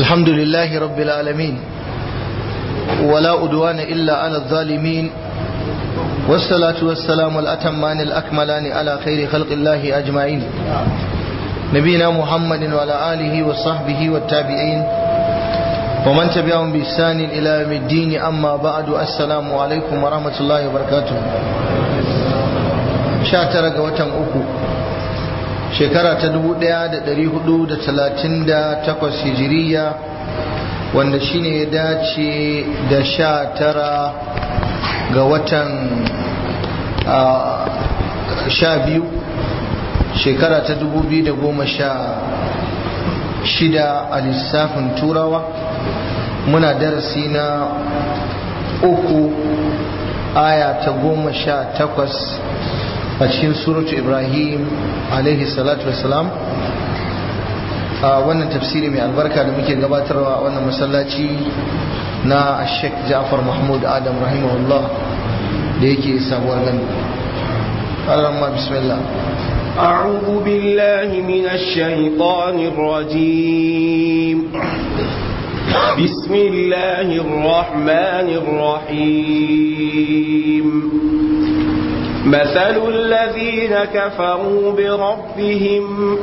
الحمد لله رب العالمين ولا أدوان إلا على الظالمين والصلاة والسلام الأتمان الأكملان على خير خلق الله أجمعين نبينا محمد وعلى آله وصحبه والتابعين ومن تبعهم بإحسان إلى يوم الدين أما بعد السلام عليكم ورحمة الله وبركاته شاترك وتم أكو shekara ta 1438 hijiriya wanda shine ya dace da sha tara ga watan sha biyu shekara ta 2016 a lissafin turawa muna darasi na uku aya ta goma sha takwas a cikin suratu ibrahim alaihi salatu wasalam a wannan tafsiri mai albarka da muke gabatarwa a wannan masallaci na sheikh ja'far mahmud adam rahimahullah da yake sabuwar gandu allahumma bismillah أعوذ بالله من الشيطان الرجيم بسم الله الرحمن الرحيم مثل الذين كفروا بربهم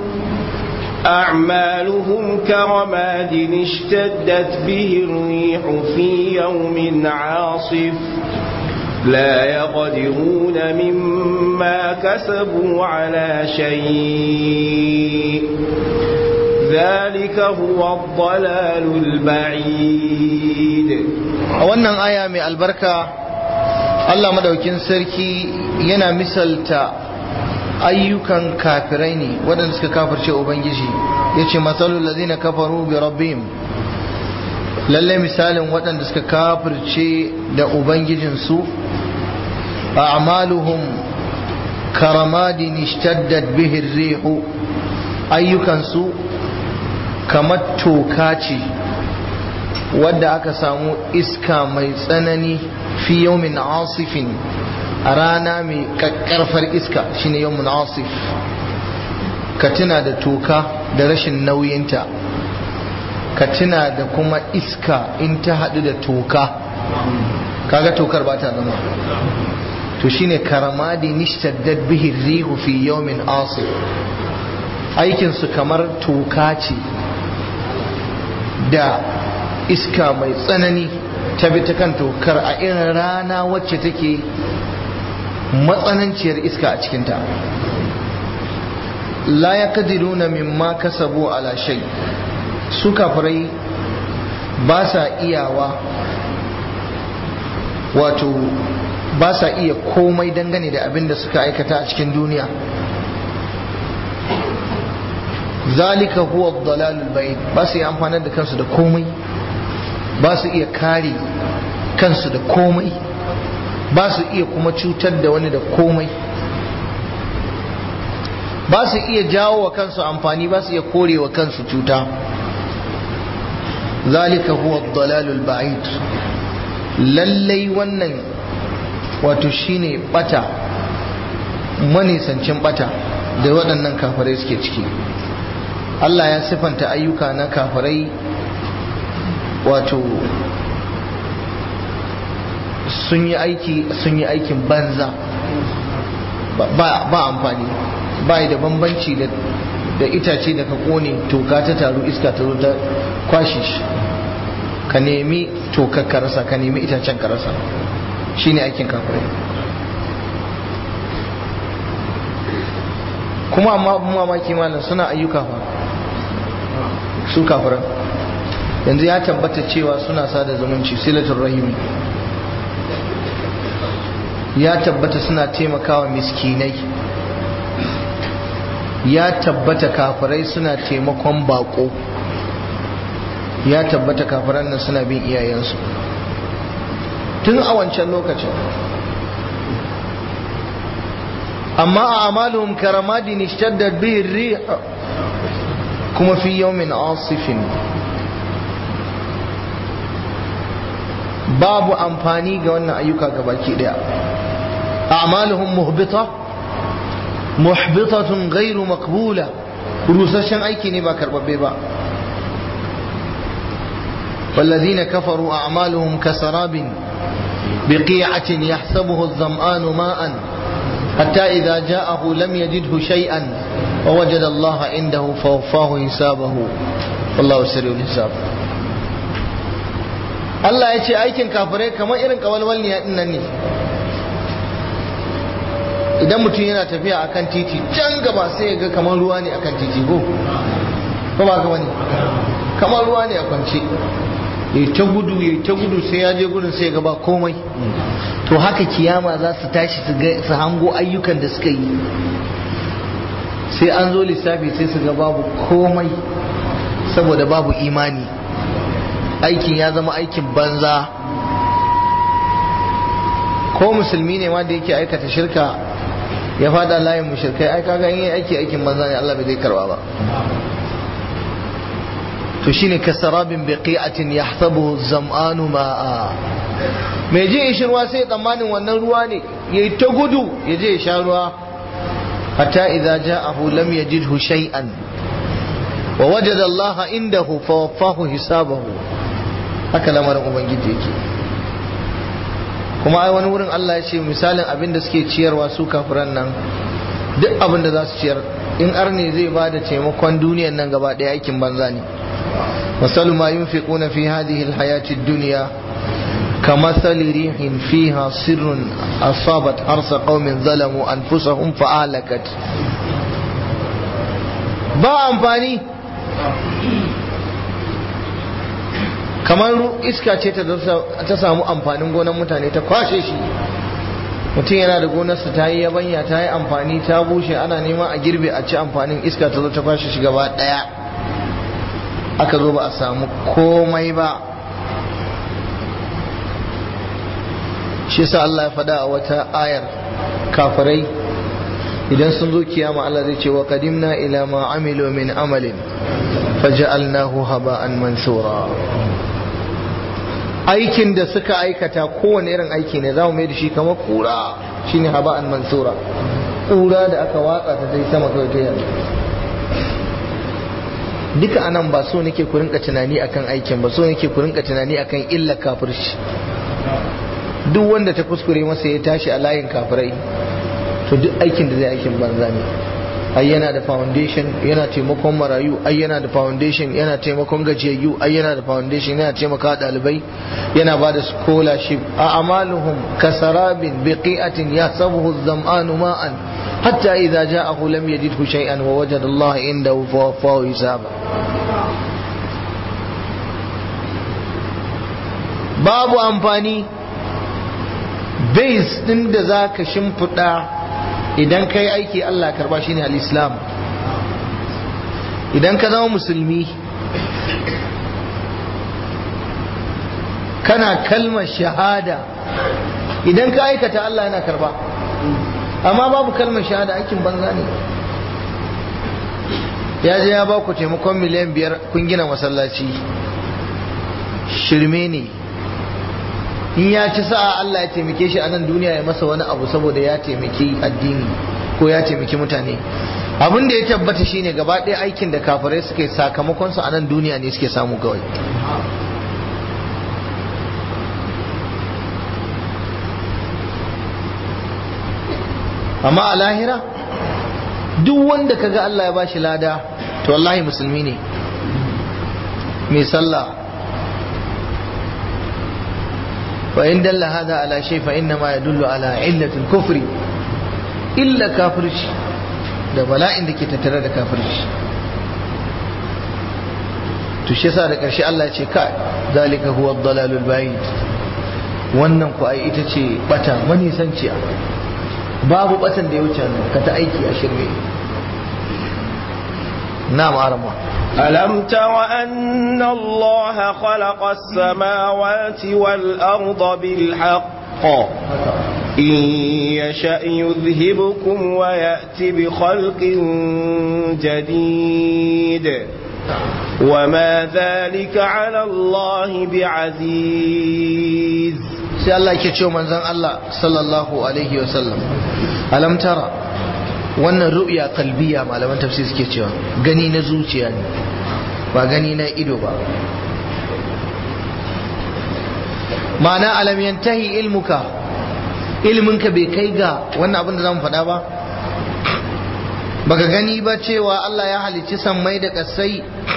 أعمالهم كرماد اشتدت به الريح في يوم عاصف لا يقدرون مما كسبوا على شيء ذلك هو الضلال البعيد wannan aya mai albarka Allah madaukin sarki yana misalta ayyukan kafirai ne waɗanda suka kafirce ubangiji ya ce matsalul lazina kafaru bi rabbihim lalle misalin waɗanda suka kafirce da ubangijinsu a'maluhum karamadin ishtaddat bihi rihu ayyukansu kamar toka ce wadda aka samu iska mai tsanani fi yawmin asifin a rana mai kakkarfar iska shine yawmin asif ka tuna da toka da rashin nauyinta ka tuna da kuma iska in ta haɗu da toka kaga tokar ba ta zama to shine karamadi nishtaddat bihi rihu fi yawmin asif aikinsu kamar toka ce da iska mai tsanani ta bi ta kan tokar a irin rana wacce take matsananciyar iska a cikinta la ya kadiruna mimma kasabu ala shay su kafirai ba sa iyawa wato ba sa iya komai dangane da abin da suka aikata a cikin duniya zalika huwa dalalul bayyin ba su iya amfanar da kansu da komai ba su iya kare kansu da komai ba su iya kuma cutar da wani da komai ba su iya jawo wa kansu amfani ba su iya kore wa kansu cuta zalika huwa dalalul ba'id lallai wannan wato shine bata manisancin bata da waɗannan kafirai suke ciki Allah ya sifanta ayyuka na kafirai wato sun yi aiki sun yi aikin banza ba amfani ba da bambanci da itace da ka kone toka ta taru iska ta zo ta kwashe shi ka nemi tokar ka rasa ka nemi itacen ka rasa shine aikin kafirai kuma amma mamaki malam suna ayyuka fa su kafiran yanzu ya tabbata cewa suna sada zumunci silatul rahimi ya tabbata suna taimakawa miskinai ya tabbata kafirai suna taimakon bako ya tabbata kafiran nan suna bin iyayensu tun a wancan lokacin amma a amalin karamadin ishtaddat bihi rih kuma fi yawmin asifin babu amfani ga wannan ayyuka gabaki daya a'maluhum muhbita muhbitatun ghairu maqbula rusasshen aiki ne ba karbabbe ba والذين كفروا أعمالهم كسراب بقيعة يحسبه الظمآن ماء حتى إذا جاءه لم يجده شيئا ووجد الله عنده فوفاه حسابه والله سريع الحساب Allah ya ce aikin kafirai kamar irin kawalwalniya din nan ne idan mutum yana tafiya akan titi can gaba sai ya ga kamar ruwa ne akan titi ko ko ba ka wani kamar ruwa ne a kwance ya ta gudu ya ta gudu sai ya je gudun sai ya gaba komai to haka kiyama za su tashi su hango ayyukan da suka yi sai an zo lissafi sai su ga babu komai saboda babu imani aikin ya zama aikin banza ko musulmi ne ma da yake aikata shirka ya fada layin mushrikai ai kaga in yi aiki aikin banza ne Allah bai zai karba ba to shine kasarabin biqi'atin yahsabuhu zam'anu ma'a mai je shirwa sai tsammanin wannan ruwa ne yayi ta gudu ya je ya sha ruwa hatta idza ja'ahu lam yajidhu shay'an wa wajada Allah indahu fawaffahu hisabahu haka lamarin ubangiji yake kuma ai wani wurin Allah ya ce misalin abin da suke ciyarwa su kafiran nan duk abin da za su ciyar in arne zai ba da taimakon duniyan nan gaba ɗaya aikin banza ne مثل ما ينفقون في هذه الحياة الدنيا كمثل ريح فيها سر أصابت حرث قوم ظلموا أنفسهم فأهلكت ba amfani kamar iska ce ta samu amfanin gonar mutane ta kwashe shi mutum yana da gonarsa ta yi yabanya ta yi amfani ta bushe ana neman a girbe a ci amfanin iska ta zo ta kwashe shi gaba daya aka zo ba a samu komai ba shi sa Allah ya faɗa a wata ayar kafirai idan sun zo kiyama Allah zai ce wa qadimna ila ma amilu min amalin faja'alnahu haba'an mansura aikin da suka aikata kowane irin aiki ne za mu mai da shi kamar kura shine haba'an mansura kura da aka watsa ta sai sama kawai ta yanzu duka anan ba so nake ku rinka tunani akan aikin ba so nake ku rinka tunani akan illa kafirci duk wanda ta kuskure masa ya tashi a layin kafirai to duk aikin da zai aikin banza ne ai yana da foundation yana taimakon marayu ai yana da foundation yana taimakon gajiyayyu ai yana da foundation yana taimaka dalibai yana ba da scholarship a amaluhum kasarabin biqi'atin yasabuhu az-zam'anu ma'an hatta idza ja'ahu lam yajidhu shay'an wa wajada Allah indahu fawaffahu hisaba babu amfani base din da zaka shimfiɗa idan ka yi aiki Allah karba shi ne al'islam idan ka zama musulmi kana kalmar shahada idan ka aikata Allah yana karba amma babu kalmar shahada aikin banza ne ya je ya ba ku taimakon miliyan biyar kun gina masallaci shirme ne in ya ci sa'a Allah ya taimake shi a nan duniya ya masa wani abu saboda ya taimaki addini ko ya taimaki mutane abin da ya tabbata shine gaba ɗaya aikin da kafirai suka yi sakamakon su a nan duniya ne suke samu kawai amma a lahira duk wanda kaga Allah ya bashi lada to wallahi musulmi ne mai sallah وإن دل هذا على شيء فإنما يدل على علة الكفر إلا كافرش da bala'in da ke tattare da kafirci to shi yasa da ƙarshe Allah ce ka zalika huwa dalalul bayid wannan ku ai ita ce bata manisanciya babu batan da ya wuce ka ta aiki a shirme na'am arama ألم تر أن الله خلق السماوات والأرض بالحق إن يشأ يذهبكم ويأتي بخلق جديد وما ذلك على الله بعزيز sai Allah ke ce manzon Allah sallallahu alaihi wa sallam alam tara wannan ru'ya kalbiya malaman tafsir suke cewa gani na zuciya ne ba gani na ido ba ma'ana alam yantahi ilmuka ilminka bai kai ga wannan abin da zamu faɗa ba baka gani ba cewa Allah ya halicci sammai da ƙasai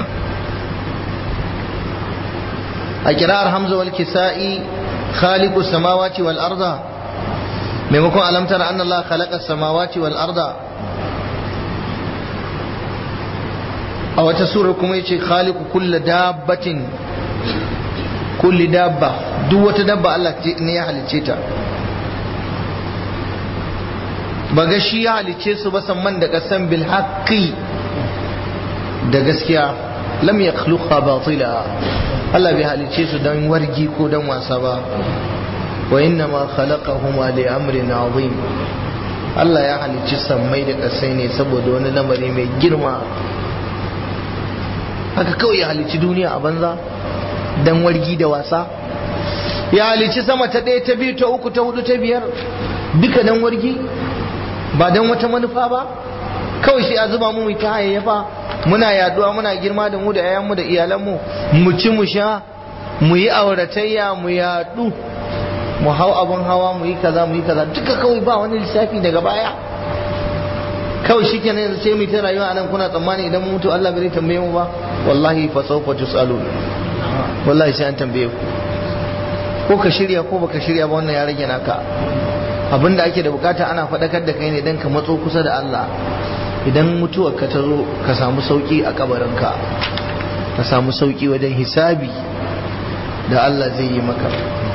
a kira'ar hamza wal kisa'i khaliqu samawati wal arda maimakon alamtar anna Allah khalaqa samawati wal arda a wata sura kuma yace khaliqu kulli dabbatin kulli dabba duk wata dabba Allah ne ya halicce ta ba ga shi ya halicce su ba samman da kasan bil haqqi da gaskiya lam yakhluqa batila Allah bai halicce su dan wargi ko dan wasa ba wa inna ma khalaqahuma li amrin azim Allah ya halicci sammai da kasai ne saboda wani lamari mai girma haka kawai ya halicci duniya a banza dan wargi da wasa ya halicci sama ta ɗaya ta biyu ta uku ta hudu ta biyar duka dan wargi ba dan wata manufa ba kawai shi a zuba mu ta hayayyafa muna yaduwa muna girma da mu da 'ya'yanmu da iyalanmu mu ci mu sha mu yi auratayya mu yadu mu hau abin hawa mu yi kaza mu yi kaza duka kawai ba wani lissafi daga baya kawai shi kenan yanzu sai mu ta rayuwa anan kuna tsammani idan mu mutu Allah bai tambaye mu ba wallahi fa sawfa tusalun wallahi sai an tambaye ku ko ka shirya ko baka shirya ba wannan ya rage naka abinda ake da bukata ana faɗakar da kai ne dan ka matso kusa da Allah idan mutuwar ka ta zo ka samu sauki a kabarinka ka samu sauki wajen hisabi da Allah zai yi maka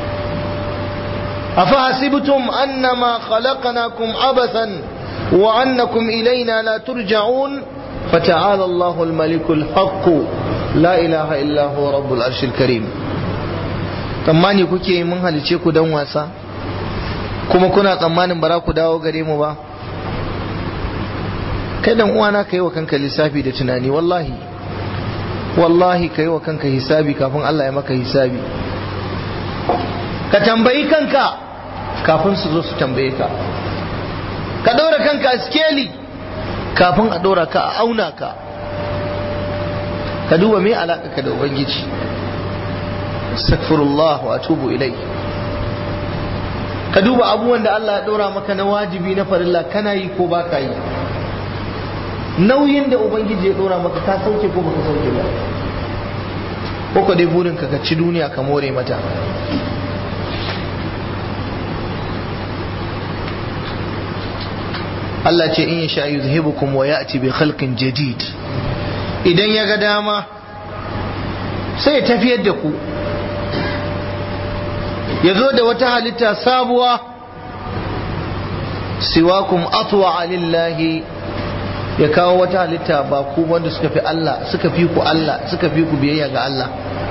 أفحسبتم أنما خلقناكم عبثا وأنكم إلينا لا ترجعون فتعالى الله الملك الحق لا إله إلا هو رب العرش الكريم tsammani kuke mun halice ku don wasa kuma kuna tsammanin bara ku dawo gare mu ba kai dan uwana ka yi wa kanka lissafi da tunani wallahi wallahi ka yi wa kanka hisabi kafin Allah ya maka hisabi ka tambayi kanka kafin su zo su tambaye ka ka ɗora kanka a skeli kafin a ɗora ka a auna ka ka duba me alaƙa ka da ubangiji astaghfirullah wa atubu ilai ka duba abubuwan da Allah ya ɗora maka na wajibi na farilla kana yi ko baka yi nauyin da ubangiji ya ɗora maka ka sauke ko baka sauke ba ko dai burinka ka ci duniya ka more mata Allah ce in sha yuzhibukum wa ya'ti bi khalqin jadid idan ya ga dama sai ya tafiyar da ku ya zo da wata halitta sabuwa siwakum atwa lillahi ya kawo wata halitta ba ku wanda suka fi Allah suka fi ku Allah suka fi ku biyayya ga Allah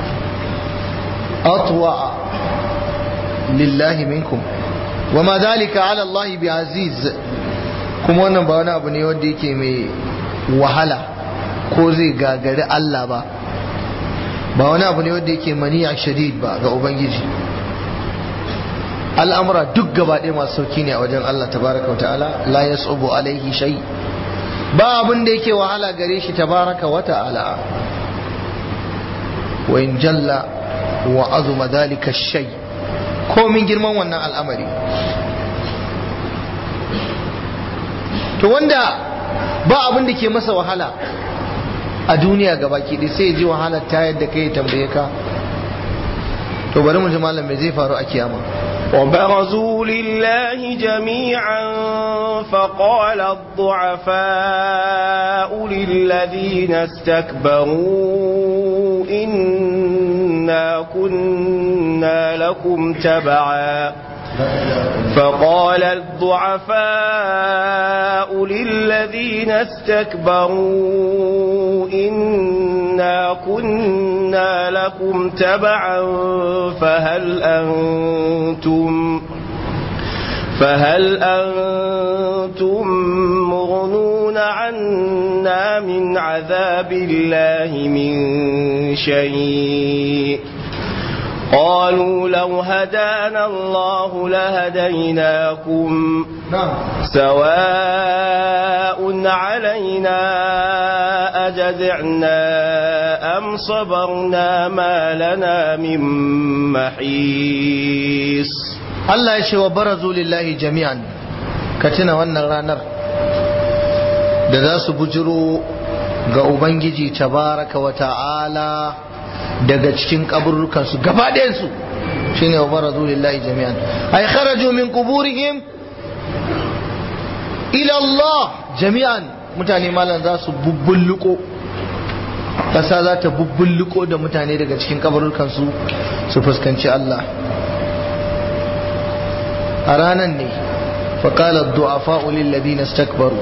atwa lillahi minkum wa ma dhalika ala Allah bi aziz kuma wannan ba wani abu ne wanda yake mai wahala ko zai gagari Allah ba ba wani abu ne wanda yake maniya shadid ba ga ubangiji al'amura duk gaba ɗaya masu sauki ne a wajen Allah tabaraka wa ta'ala la yasubu alaihi shay ba abin da yake wahala gare shi tabaraka wa ta'ala wa in jalla wa azuma dhalika shay komin girman wannan al'amari to wanda ba abin da ke masa wahala a duniya ga baki ɗaya sai ya ji wahalar ta yadda kai tambaye ka to bari mu ji malam me zai faru a kiyama وبرزوا لله جميعا فقال الضعفاء للذين استكبروا إنا كنا لكم تبعا فقال الضعفاء للذين استكبروا إنا كنا لكم تبعا فهل أنتم فهل أنتم مغنون عنا من عذاب الله من شيء قالوا لو هدانا الله لهديناكم سواء علينا أجزعنا أم صبرنا ما لنا من محيص Allah ya ce wa barazu lillahi jami'an ka tuna wannan ranar da za su bujiro ga Ubangiji tabaraka wa ta'ala daga cikin kaburrukansu gaba ɗayansu shi ne wa barazu lillahi jami'an ay kharaju min kuburihim ila Allah jami'an mutane malam za su bubbulluko ƙasa za ta bubbulluko da mutane daga cikin kaburrukansu su fuskanci Allah a ranar ne faƙalar du'afa lillazi na stakbaru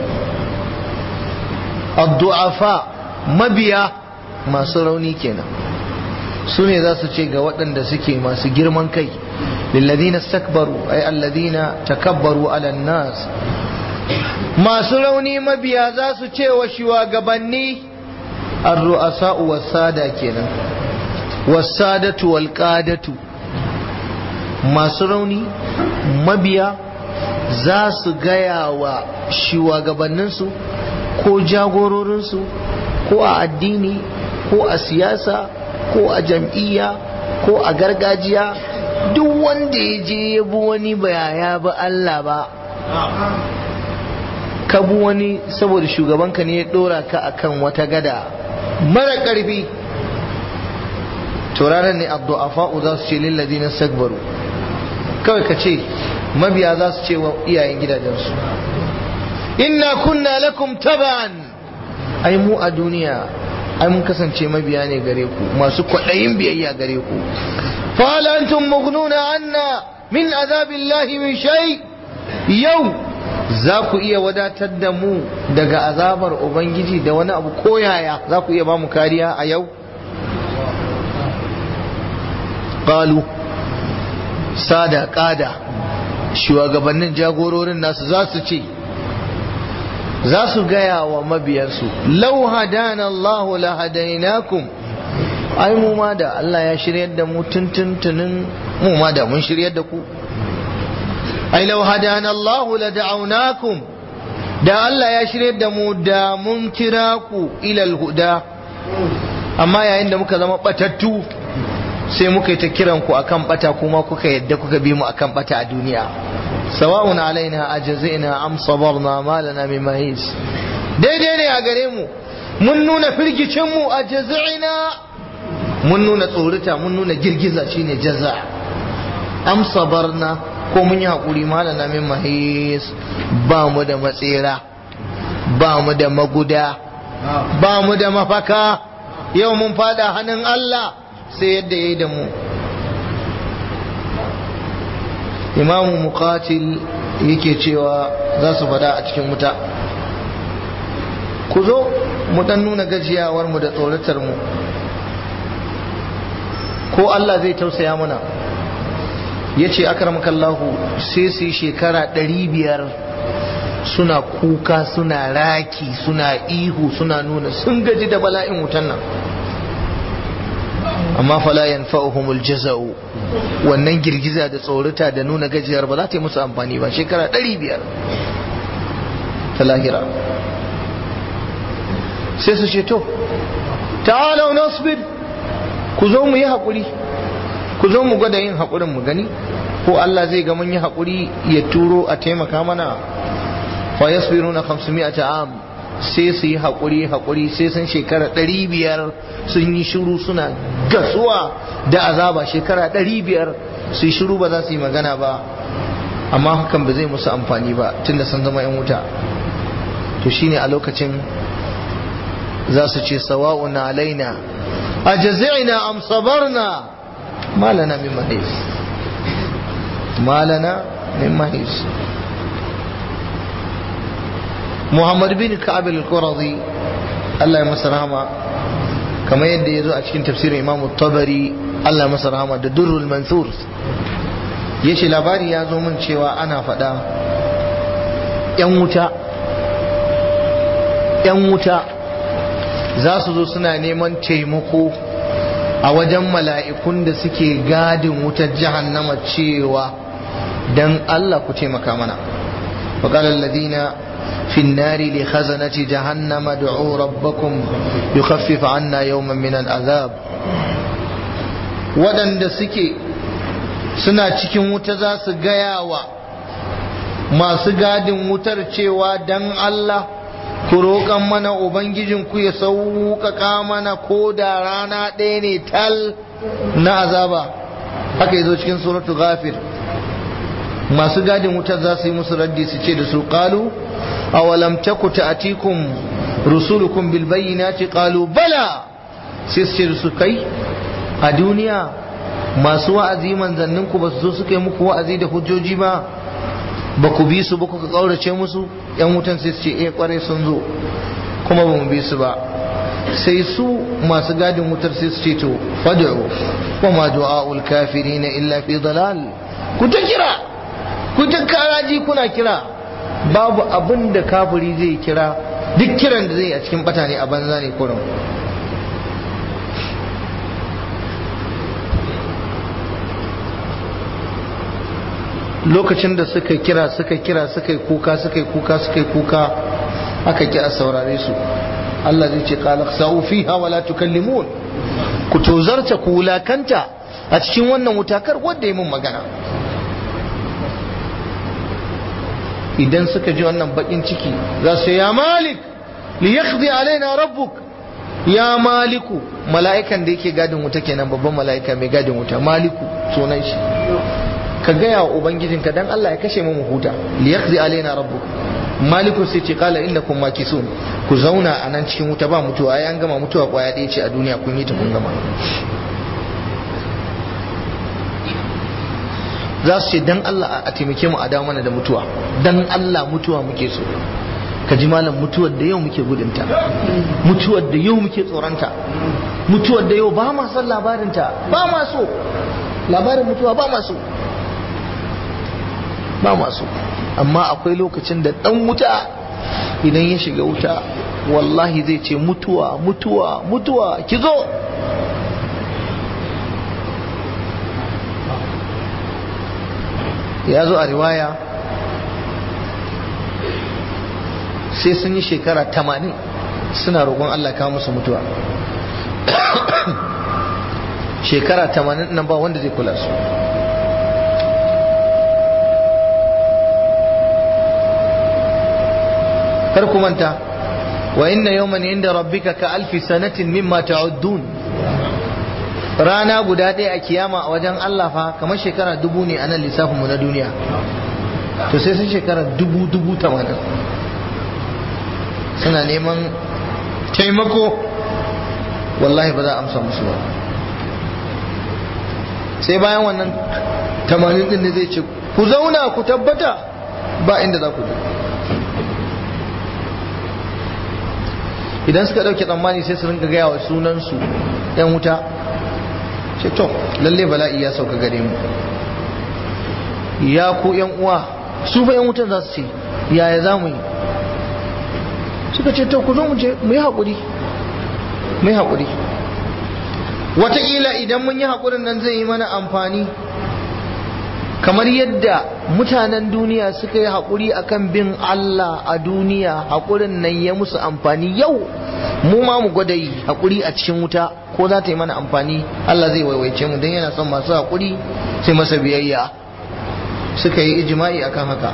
addu'afa mabiya masu rauni kenan su ne za su ce ga waɗanda suke masu girman kai lillazi na stakbaru ai allazi na takabbaru ala nas masu rauni mabiya za su ce wa shugabanni ar-ru'asa'u was-sada kenan was-sadatu wal-qadatu masu rauni mabiya za su gaya wa shugabanninsu ko jagororinsu ko a addini ko a siyasa ko a jam'iyya ko a gargajiya duk wanda ya je ya bi wani bayaya ba Allah ba ka bi wani saboda shugabanka ne ya dora ka akan wata gada mara ƙarfi to ranar ne abdu'afa'u za su ce lillazi na sagbaru kawai ka ce mabiya za su ce wa iyayen gidajensu inna kunna lakum taban ai mu a duniya ai mun kasance mabiya ne gare ku masu kwaɗayin biyayya gare ku fa antum mughnuna anna min azabillahi min shay yau za ku iya wadatar da mu daga azabar ubangiji da wani abu koyaya za ku iya ba mu kariya a yau qalu sada kada shugabannin jagororin nasu za su ce za su gaya wa mabiyansu lau hadana Allahu la hadainakum ai mu ma da Allah ya shiryar da mu tuntuntunin mu ma da mun shiryar da ku ai lau hadana Allahu la da'awnakum da Allah ya shiryar da mu da mun kira ku ilal huda amma yayin da muka zama batattu sai muka yi ta kiran ku akan bata kuma kuka yadda kuka bi mu akan bata a duniya sawa'un alaina ajazina am sabarna ma lana min mahis daidai ne a gare mu mun nuna firgicin mu ajazina mun nuna tsorita mun nuna girgiza shine jaza am sabarna ko mun yi hakuri ma lana min mahis ba mu da matsera ba mu da maguda ba mu da mafaka yau mun fada hannun Allah sai yadda ya yi da mu imamu muqatil yake cewa za su fada a cikin wuta ku zo mu dan nuna gajiyawar mu da tsoratar mu ko Allah zai tausaya mana ya ce akramakallahu sai su yi shekara ɗari biyar suna kuka suna raki suna ihu suna nuna sun gaji da bala'in wutan nan amma fala yanfa'uhumul jaza'u wannan girgiza da tsorata da nuna gajiyar ba za ta yi musu amfani ba shekara ɗari biyar ta lahira sai su ce to ta'alau nasbir ku zo mu yi haƙuri ku zo mu gwada yin haƙurin mu gani ko Allah zai ga mun yi haƙuri ya turo a taimaka mana fa yasbiruna 500 am sai su yi haƙuri haƙuri sai sun shekara ɗari biyar sun yi shiru suna gasuwa da azaba shekara ɗari biyar su yi shiru ba za su yi magana ba amma hakan ba zai musu amfani ba tunda sun zama 'yan wuta to shine a lokacin za su ce sawa'un alaina a jazi'ina am sabarna malana min mahis malana min mahis Muhammad bin Ka'ab al-Qurazi Allah ya masa rahama kamar yadda ya zo a cikin tafsirin Imam Tabari Allah ya masa rahama da Durrul Mansur yace labari ya zo min cewa ana faɗa yan wuta yan wuta za su zo suna neman taimako a wajen mala'ikun da suke gadin wutar jahannama cewa dan Allah ku taimaka mana فقال الذين في النار لخزنة جهنم ادعوا ربكم يخفف عنا يوما من العذاب waɗanda suke suna cikin wuta za su gaya wa masu gadin wutar cewa dan Allah ku roƙan mana Ubangijinku ya sauƙaƙa mana ko da rana ɗaya ne tal na azaba haka yi zo cikin suratu ghafir masu gadin wutar za su yi musu raddi su ce da su ƙalu awalam taku ta'atikum rusulukum bil bayyinati qalu bala sai su ce da su kai a duniya masu wa'azi manzanninku ba su zo suka yi muku wa'azi da hujjoji ba ba ku bi su ba kuka kaurace musu yan wutan sai su ce eh kware sun zo kuma ba mu bi su ba sai su masu gadin wutar sai su ce to fad'u wa ma du'aul kafirin illa fi dalal ku ta kira ku ta karaji kuna kira babu abin da kafiri zai kira duk kiran da zai a cikin bata ne a banza ne kurum lokacin da suka kira suka kira suka yi kuka suka yi kuka suka yi kuka aka ki a saurare su Allah zai ce qala sa'u fiha wa la tukallimun ku tozarta ku wulakanta a cikin wannan wutakar wanda ya mun magana idan suka ji wannan bakin ciki za su ya malik li yaqdi alaina rabbuk ya maliku mala'ikan da yake gadin wuta kenan babban mala'ika mai gadin wuta maliku sunan shi ka gaya wa ubangijinka dan Allah ya kashe mu huta li yaqdi alaina rabbuk maliku sai ce qala innakum makisun ku zauna a nan cikin wuta ba mutuwa ai an gama mutuwa kwaya ɗaya ce a duniya kun yi ta kun gama za su ce dan Allah a taimake mu a dawo mana da mutuwa dan Allah mutuwa muke so ka ji malam mutuwar da yau muke gudunta mutuwar da yau muke tsoronta mutuwar da yau ba ma son labarinta ba ma so labarin mutuwa ba ma so ba masu amma akwai lokacin da dan wuta idan ya shiga wuta wallahi zai ce mutuwa mutuwa mutuwa ki zo ya zo a riwaya sai sun yi shekara tamanin suna roƙon Allah kawo musu mutuwa shekara tamanin nan ba wanda zai kula su kar ku manta wa inna yawman inda rabbika ka alfi sanatin mimma ta'uddun rana guda ɗaya a kiyama a wajen Allah fa kamar shekara dubu ne a nan lissafinmu na duniya to sai sun shekara dubu dubu tamanin suna neman taimako wallahi ba za a amsa musu ba sai bayan wannan tamanin din ne zai ce ku zauna ku tabbata ba inda za ku je idan suka ɗauke tsammani sai su rinka gaya wa sunansu ‘yan wuta ce to lalle bala'i ya sauka gare mu ya ku ‘yan uwa su fa ‘yan wutan za su ce yaya za mu yi suka ce to ku zo mu je mu yi haƙuri mu yi haƙuri wataƙila idan mun yi haƙurin nan zai yi mana amfani kamar yadda mutanen duniya suka yi haƙuri akan bin Allah a duniya haƙurin nan ya musu amfani yau mu ma mu gwada yi haƙuri a cikin wuta ko za ta yi mana amfani Allah zai waiwaice mu don yana son masu haƙuri sai masa biyayya suka yi ijima'i akan haka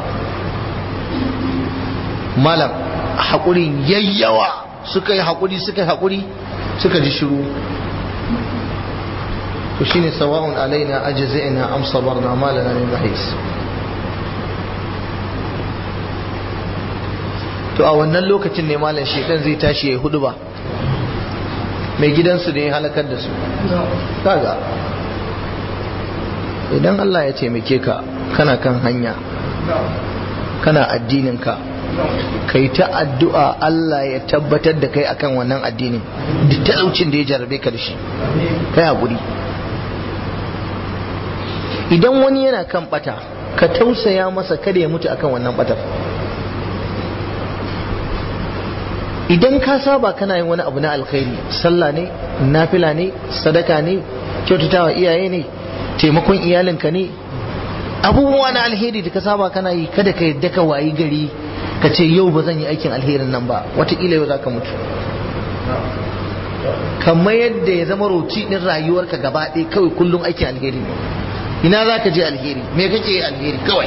malam haƙurin yayyawa suka yi haƙuri suka yi haƙuri suka ji shiru to shine sawa'un alaina ajza'na am sabarna ma lana min mahis to a wannan lokacin ne malam shedan zai tashi ya hudu ba mai gidansu da ya halakar da su kaga idan Allah ya taimake ka kana kan hanya kana addinin ka kai ta addu'a Allah ya tabbatar da kai akan wannan addinin da talaucin da ya jarabe ka da shi kai hakuri idan wani yana kan bata ka tausaya masa kada ya mutu akan wannan batar idan ka saba kana yin wani abu na alkhairi sallah ne nafila ne sadaka ne kyautatawa iyaye ne taimakon iyalinka ne abubuwa na alheri da ka saba kana yi kada ka yadda ka wayi gari ka ce yau ba zan yi aikin alherin nan ba wataƙila yau za ka mutu kamar yadda ya zama roti ɗin rayuwarka gaba ɗaya kawai kullum aikin alheri ne ina za ka je alheri me kake yi alheri kawai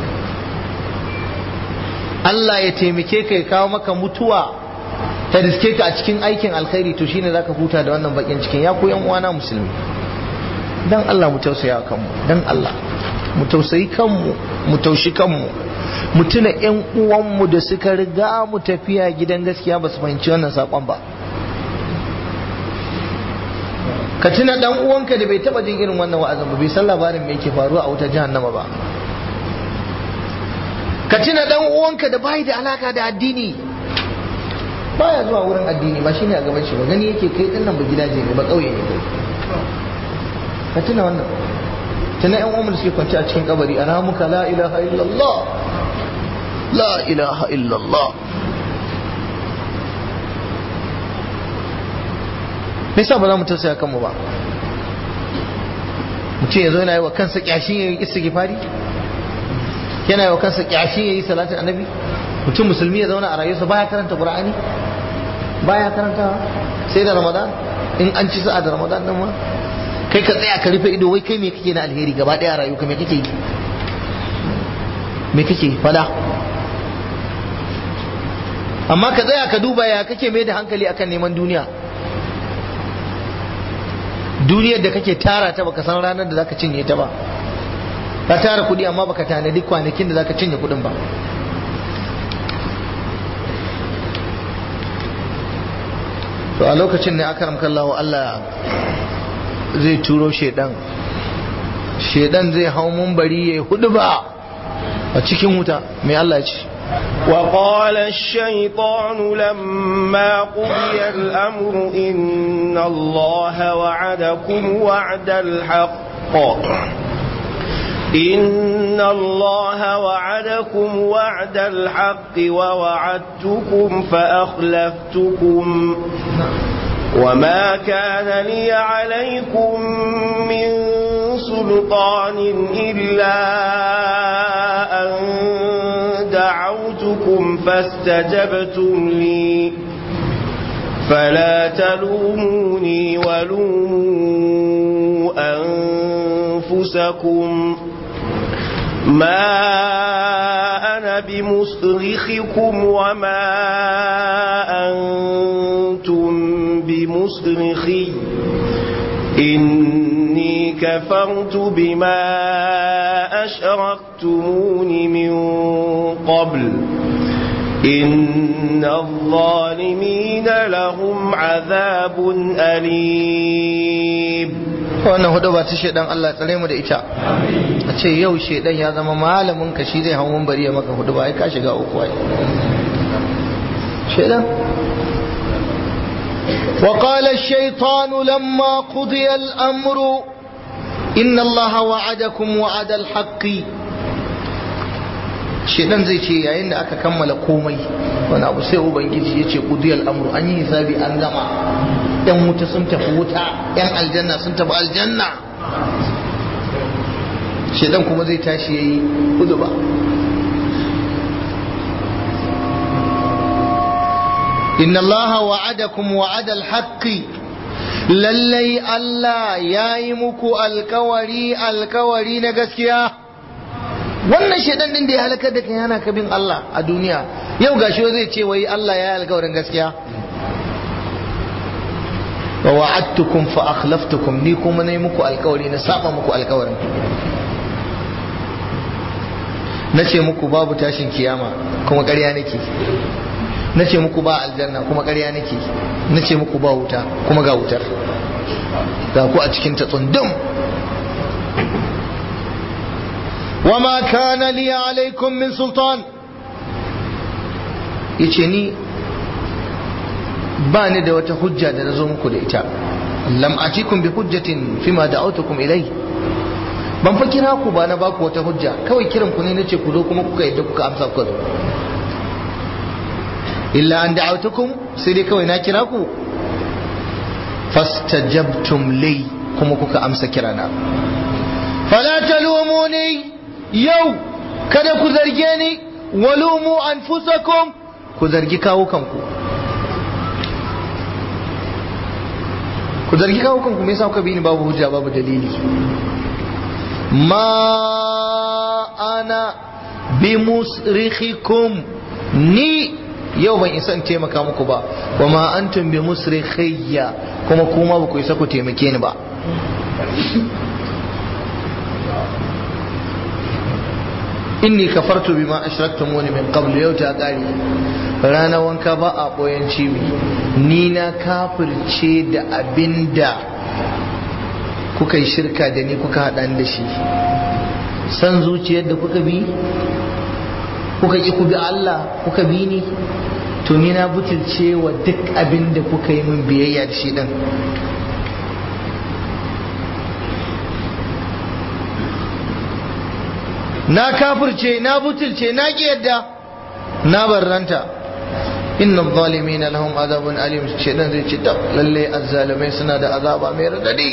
Allah ya taimake ka ya kawo maka mutuwa ta riske ka a cikin aikin alkhairi to shine zaka huta da wannan bakin cikin ya ku yan uwana musulmi dan Allah mu tausaya kanmu dan Allah mu tausayi kanmu mu taushi kanmu mu tuna yan uwanmu da suka riga mu tafiya gidan gaskiya ba su fahimci wannan sakon ba ka tuna dan uwanka da bai taba jin irin wannan wa'azin ba bai san labarin me yake faruwa a wutar jahannama ba ka tuna dan uwanka da bai da alaka da addini baya zuwa wurin addini ba shine a gaban shi ba gani yake kai din nan ba gidaje ne ba kauye ne kai ka tuna wannan tuna yan uwan da suke kwanci a cikin kabari aramuka la ilaha illallah la ilaha illallah me yasa ba za mu tausaya kanmu ba mutum ya zo yana yi wa kansa kyashin ya yi istighfari yana yi wa kansa kyashin ya yi salatin annabi mutum musulmi ya zauna a rayuwarsa baya karanta qur'ani baya karanta sai da ramadan in an ci sa'a da ramadan nan ma kai ka tsaya ka rufe ido wai kai me kake na alheri gaba daya a rayuwarka me kake yi me kake fada amma ka tsaya ka duba ya kake mai da hankali akan neman duniya duniyar da kake tara ta baka san ranar da zaka cinye ta ba ka tara kudi amma baka tanadi kwanakin da zaka cinye kudin ba to a lokacin ne aka ramka Allah Allah zai turo shedan shedan zai hau bari ya hudu ba a cikin wuta mai Allah ya ce وقال الشيطان لما قضي الأمر إن الله وعدكم وعد الحق إن الله وعدكم وعد الحق ووعدتكم فأخلفتكم وما كان لي عليكم من سلطان إلا أن دعوتكم فاستجبتم لي فلا تلوموني ولوموا أنفسكم ما أنا بمصرخكم وما أنتم بمصرخي إني كفرت بما أشركتمون من قبل إن الظالمين لهم عذاب أليم wannan hudu ba ta shaidan Allah tsare mu da ita a ce yau shaidan ya zama malamin ka shi zai hau bari ya maka hudu ba ai ka shiga uku ai shaidan وقال الشيطان لما قضي الأمر إن الله وعدكم وعد الحق shedan zai ce yayin da aka kammala komai wani abu sai ubangiji ya ce kudiyar amru an yi hisabi an gama yan wuta sun tafi wuta yan aljanna sun tafi aljanna shedan kuma zai tashi ya yi kudu ba inna allaha wa'adakum wa'adal haqqi lallai Allah ya yi muku alkawari alkawari na gaskiya wannan shaidan din da ya halakar da kai yana kabin Allah a duniya yau gashi zai ce wai Allah ya yi alkawarin gaskiya wa wa'adtukum fa akhlaftukum ni kuma nayi muku alkawari na saba muku alkawarin nace muku babu tashin kiyama kuma ƙarya nake nace muku ba aljanna kuma ƙarya nake nace muku ba wuta kuma ga wutar ga ku a cikin ta tsundum وما كان لي عليكم من سلطان yace ni ba ni da wata hujja da na zo muku da ita lam atikum bi hujjatin fima da'awtukum ilai ban fa kira ku ba na baku wata hujja kawai kiran ku ne nace ku zo kuma kuka yadda kuka amsa ku zo illa an da'awtukum sai dai kawai na kira ku fastajabtum li kuma kuka amsa kirana fala talumuni yau kada ku zarge ni walumu anfusakum ku zargi kawo kanku ku zargi kawo kanku me yasa kuka bi ni babu hujja babu dalili ma ana bi musrikhikum ni yau ban isa in taimaka muku ba wa ma antum bi musrikhiyya kuma kuma ba ku isa ku taimake ni ba inni kafartu bima ashraktumuni min qabl yau ta kare rana wanka ba a boyan cibi ni na kafirce da abinda kuka yi shirka da ni kuka haɗa da shi san zuciyar da kuka bi kuka ki ku bi Allah kuka bi ni to ni na butulce wa duk abin da kuka yi min biyayya da shi din na kafirce na butulce na ki yadda na barranta inna zalimina lahum azabun alim shedan zai ce tab lalle azzalimai suna da azaba mai radadi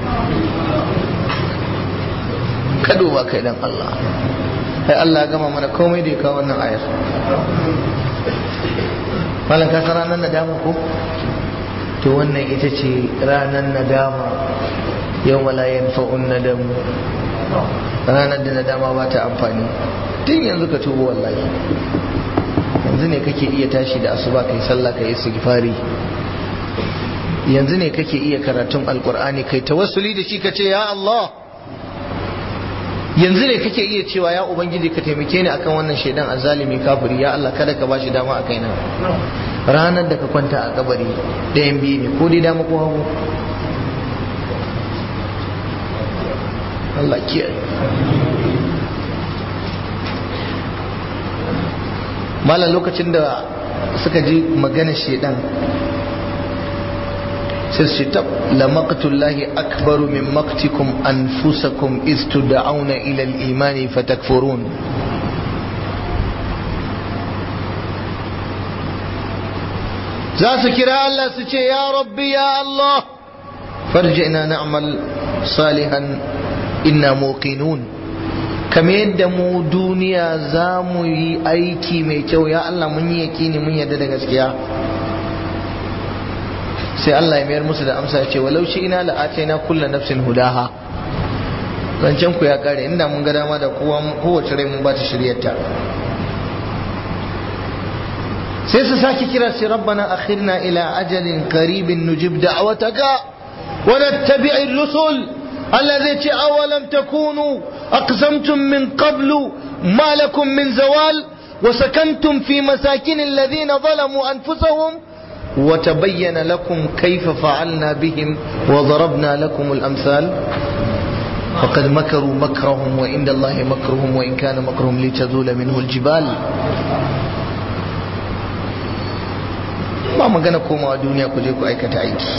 ka duba kai dan Allah sai Allah ya gama mana komai da ya kawo wannan ayar malam ka san ranar nadama ko to wannan ita ce ranar nadama yau la yanfa'un nadamu ranar da nadama ba ta amfani tun yanzu ka tubo wallahi yanzu ne kake iya tashi da asuba kai sallah kai istighfari yanzu ne kake iya karatun alqur'ani kai tawassuli da shi kace ya Allah yanzu ne kake iya cewa ya ubangiji ka taimake ni akan wannan shaidan azalimi kafiri ya Allah kada ka bashi dama a kaina ranar da ka kwanta a kabari ɗayan biyu ne ko dai dama ko hagu Allah kiyaye malam lokacin da suka ji magana shaidan sai su tab la maqtullahi akbaru min maqtikum anfusakum iz tud'auna ila al-imani fatakfurun za su kira Allah su ce ya rabbi ya Allah farji'na na'mal salihan inna muqinun kamar yadda mu duniya za mu yi aiki mai kyau ya Allah mun yi yakini mun yadda da gaskiya sai Allah ya mayar musu da amsa ya ce walau shi ina la'ataina kullu nafsin hudaha zancen ku ya kare inda mun ga dama da kowa kowace rai mun ba ta shiryarta sai su sake kira sai rabbana akhirna ila ajalin qaribin nujib da'wataka wa nattabi'ir rusul الذي ce أولم تكونوا أقسمتم من قبل ما لكم من زوال وسكنتم في مساكن الذين ظلموا أنفسهم وتبين لكم كيف فعلنا بهم وضربنا لكم الأمثال فقد مكروا مكرهم وعند الله مكرهم وإن كان مكرهم لتزول منه الجبال ما magana komawa duniya ku je ku aikata aiki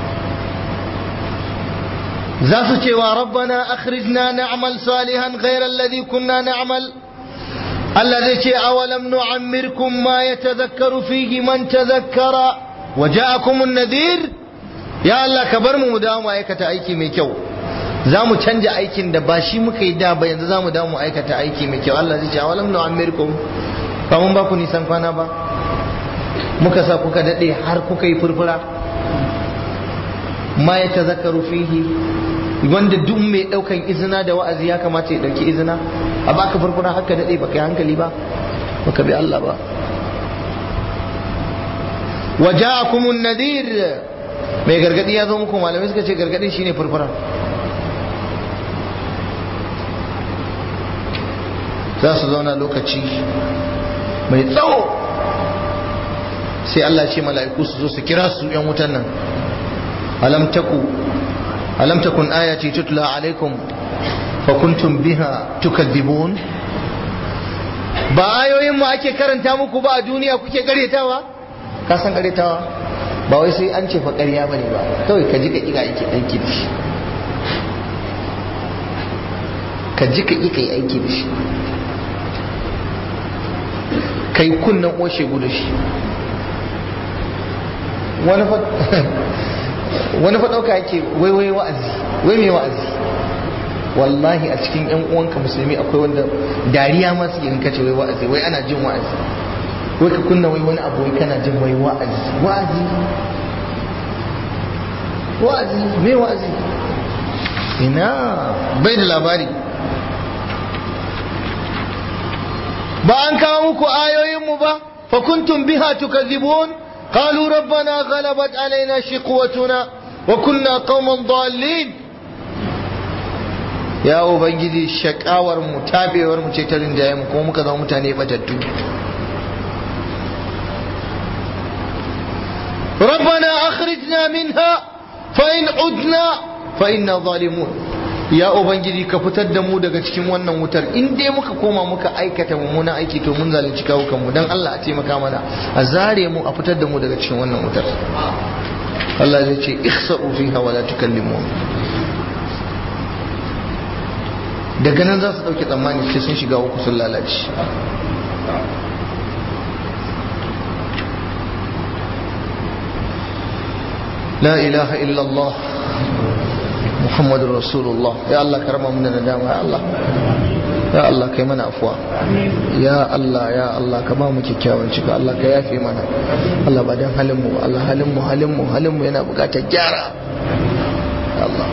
za su cewa rabbana akhrijna na'mal salihan ghayra alladhi kunna na'mal Allah zai ce awalam nu'ammirkum ma yatadhakkaru fihi man tadhakkara wa ja'akum an-nadhir ya Allah ka bar mu mu dawo mu aikata aiki mai kyau za mu canja aikin da ba shi muka yi da ba yanzu za mu dawo mu aikata aiki mai kyau Allah zai ce awalam nu'ammirkum ba mun ba ku nisan kwana ba muka sa kuka dade har kuka yi furfura ma ya tazakaru fihi wanda duk mai daukan izina da wa'azi ya kamata ya dauki izina a baka furfura haka dade baka yi hankali ba baka bi Allah ba waja'akumun nadir mai gargadi ya zo muku malamai suka ce gargadin shine furfura za su zauna lokaci mai tsawo sai Allah ce mala'iku su zo su kira su yan wutan nan alam taku alam takun ayati tutla alaikum fa kuntum biha tukadzibun ba ayoyin mu ake karanta muku ba a duniya kuke karetawa ka san karetawa ba wai sai an ce fa ƙarya bane ba kawai ka ji ka kika aiki aiki da shi ka ji ka kika aiki da shi kai kunnan oshe gudu shi wani fa wani fa ɗauka yake wai wai wa'azi wai mai wa'azi wallahi a cikin yan uwanka musulmi akwai wanda dariya ma suke in kace wai wa'azi wai ana jin wa'azi wai ka kunna wai wani abu wai kana jin wai wa'azi wa'azi wa'azi me wa'azi ina bai da labari ba an kawo muku ayoyinmu ba fa kuntum biha tukazibun qalu rabbana ghalabat alaina shiqwatuna wa kunna qauman dallin ya ubangiji shakawar mu tabewar mu ce ta rinjaye mu kuma muka zama mutane batattu ربنا أخرجنا منها فإن عدنا فإنا ظالمون ya ubangiji ka fitar da mu daga cikin wannan wutar in dai muka koma muka aikata mummuna aiki to mun zalunci kawukan mu dan Allah a taimaka mana a zare mu a fitar da mu daga cikin wannan wutar Allah zai ce ihsa'u fiha wala tukallimun daga nan za su dauke tsammani sai sun shiga uku sun lalace لا إله إلا الله محمد رسول الله يا الله كرم من الندامة يا الله يا الله كي من أفوا يا الله يا الله كما مكيكاون شكا الله كي يافي منا الله بعدين هلمو الله هلمو هلمو هلمو ينا بقاتا جارة يا الله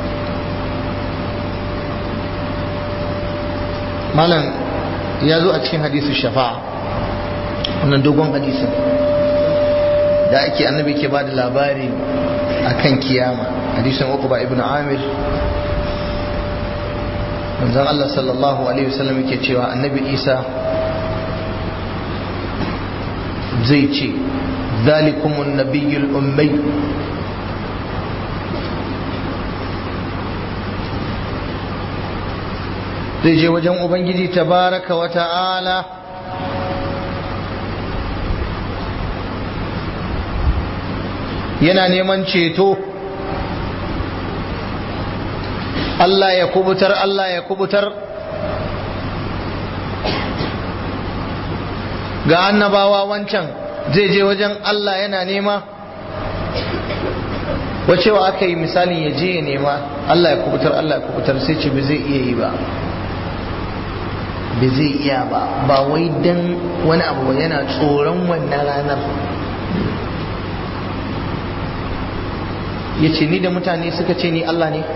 malam ya zo a cikin hadisu shafa'a wannan dogon hadisin da ake annabi ke ba da labari a kan kiyama hadisin uqba ibn amir manzon Allah sallallahu alaihi wasallam yake cewa annabi Isa zai ce zalikumun nabiyyul ummi zai je wajen ubangiji tabaraka wa ta'ala yana neman ceto Allah ya kubutar Allah ya kubutar ga annabawa wancan zai je wajen Allah yana nema wacewa aka yi misalin ya je ya nema Allah ya kubutar Allah ya kubutar sai ce ba zai iya yi ba ba zai iya ba ba wai dan wani abu yana tsoron wannan ranar ya ce ni da mutane suka ce ni Allah ne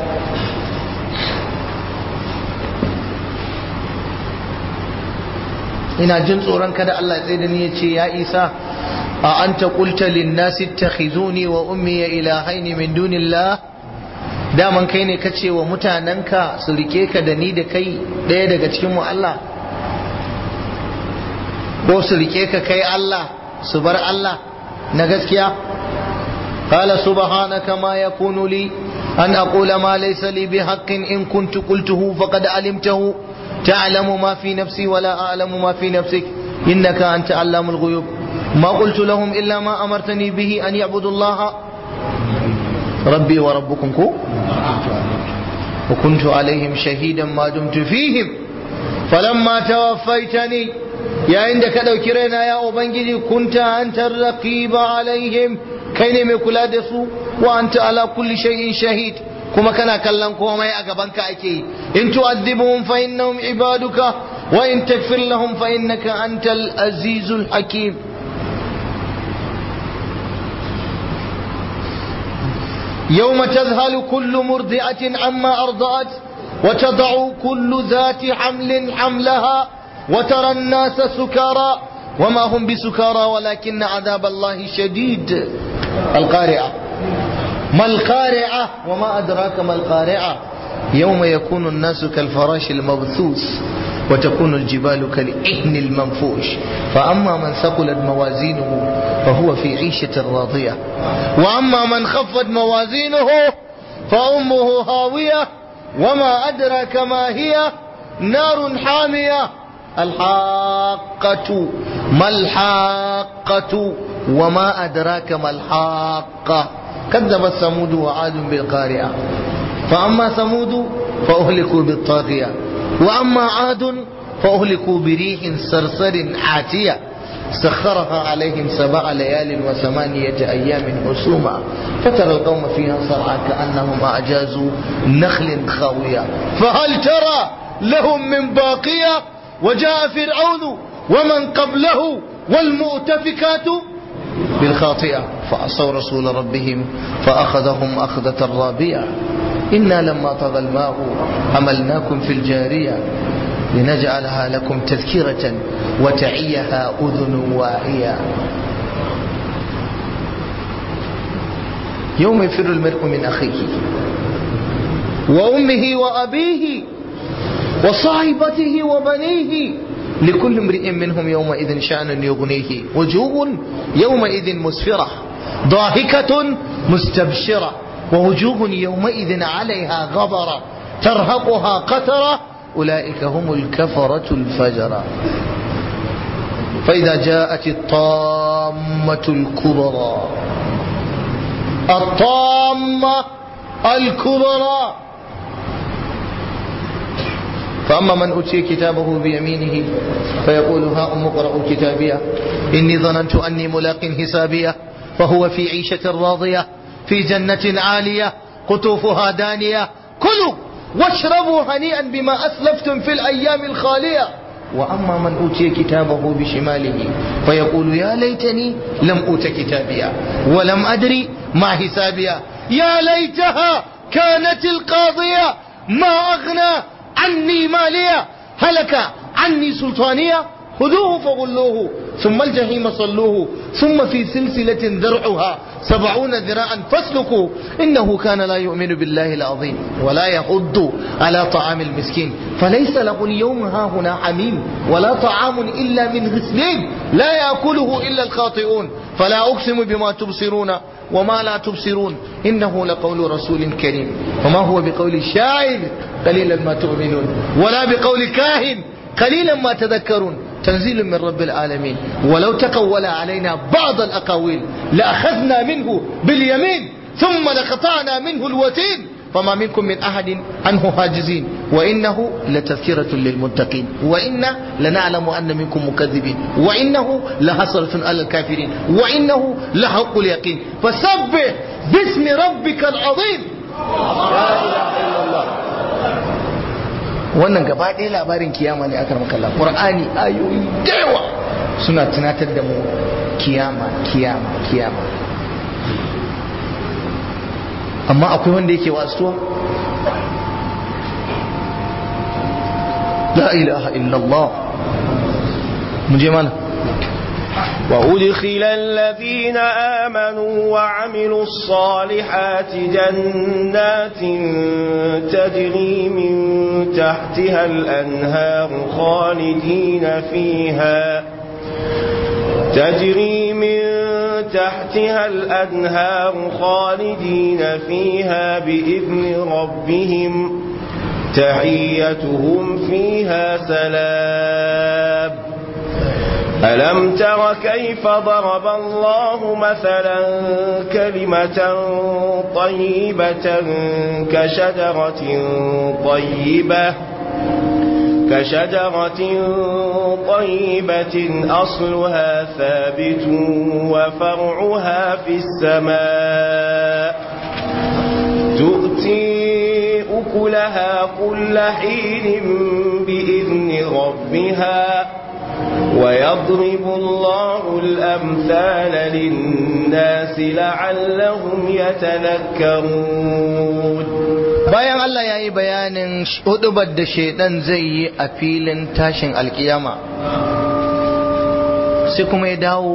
ina jin tsoron kada Allah ya tsaye da ni ya ce ya isa a anta qulta lin nasi ittakhizuni wa ummi ilahaini min dunillah daman kai ne kace wa mutanenka su rike ka da ni da kai ɗaya daga cikin mu Allah ko su rike ka kai Allah su bar Allah na gaskiya قال سبحانك ما يكون لي أن أقول ما ليس لي بحق إن كنت قلته فقد علمته تعلم ما في نفسي ولا أعلم ما في نفسك إنك أنت علام الغيوب ما قلت لهم إلا ما أمرتني به أن يعبدوا الله ربي وربكم كو وكنت عليهم شهيدا ما دمت فيهم فلما توفيتني يا عندك لو كرينا يا أبنجي كنت أنت الرقيب عليهم kai ne mai kula da su wa anta ala kulli shay'in shahid kuma kana kallon komai a gaban ka ake yi in tu'adhibuhum fa innahum ibaduka wa in taghfir lahum fa innaka antal azizul hakim يوم تذهل كل مرضعة عما أرضعت وتضع كل ذات حمل حملها وترى الناس سكارى وما هم بسكارى ولكن عذاب الله شديد القارعة ما القارعة وما أدراك ما القارعة يوم يكون الناس كالفراش المبثوث وتكون الجبال كالإهن المنفوش فأما من ثقلت موازينه فهو في عيشة راضية وأما من خفت موازينه فأمه هاوية وما أدراك ما هي نار حامية الحاقة ما الحاقة وما أدراك ما الحاقة كذبت ثمود وعاد بالقارعة فأما ثمود فأهلكوا بالطاغية وأما عاد فأهلكوا بريح صرصر عاتية سخرها عليهم سبع ليال وثمانية أيام حسوما فترى القوم فيها صرعى كأنهم أعجاز نخل خاوية فهل ترى لهم من باقية وجاء فرعون ومن قبله والمؤتفكات بالخاطئة فعصوا رسول ربهم فأخذهم أخذة رابية إنا لما طغى الماء حملناكم في الجارية لنجعلها لكم تذكرة وتعيها أذن واعية يوم يفر المرء من أخيه وأمه وأبيه وصاحبته وبنيه لكل امرئ منهم يومئذ شأن يغنيه وجوه يومئذ مسفرة ضاحكة مستبشرة ووجوه يومئذ عليها غبرة ترهقها قترة أولئك هم الكفرة الفجرة فإذا جاءت الطامة الكبرى الطامة الكبرى فأما من أوتي كتابه بيمينه فيقول ها أم اقرأوا كتابيه إني ظننت أني ملاق حسابيه فهو في عيشة راضية في جنة عالية قطوفها دانية كلوا واشربوا هنيئا بما أسلفتم في الأيام الخالية وأما من أوتي كتابه بشماله فيقول يا ليتني لم أوت كتابيا ولم أدري ما حسابيا يا ليتها كانت القاضية ما أغنى عني مالية هلك عني سلطانية خذوه فغلوه ثم الجحيم صلوه ثم في سلسلة ذرعها سبعون ذراعا فاسلكوا إنه كان لا يؤمن بالله العظيم ولا يحض على طعام المسكين فليس له اليوم ها هنا حميم ولا طعام إلا من غسلين لا يأكله إلا الخاطئون فلا أقسم بما تبصرون وما لا تبصرون إنه لقول رسول كريم وما هو بقول شاعر قليلا ما تؤمنون ولا بقول كاهن قليلا ما تذكرون تنزيل من رب العالمين ولو تقول علينا بعض الأقاويل لأخذنا منه باليمين ثم لقطعنا منه الوتين فما منكم من أحد عنه حاجزين وإنه لتذكرة للمتقين وإنا لنعلم أن منكم مكذبين وإنه لحسرة على الكافرين وإنه لحق اليقين فسبح باسم ربك العظيم لا إله إلا الله wannan gaba ɗaya labarin kiyama ne aka makalla ƙur'ani ayoyi da yawa suna tunatar da mu kiyama kiyama kiyama amma akwai wanda yake wasuwa la ilaha illallah mu je mana وأدخل الذين آمنوا وعملوا الصالحات جنات تجري من تحتها الأنهار خالدين فيها تجري من تحتها الأنهار خالدين فيها بإذن ربهم تحيتهم فيها سلام ألم تر كيف ضرب الله مثلا كلمة طيبة كشجرة طيبة كشجرة طيبة أصلها ثابت وفرعها في السماء تؤتي أكلها كل حين بإذن ربها ويضرب الله الأمثال للناس لعلهم يتذكرون bayan Allah ya yi bayanin hudubar da shaidan zai yi a filin tashin alkiyama sai kuma ya dawo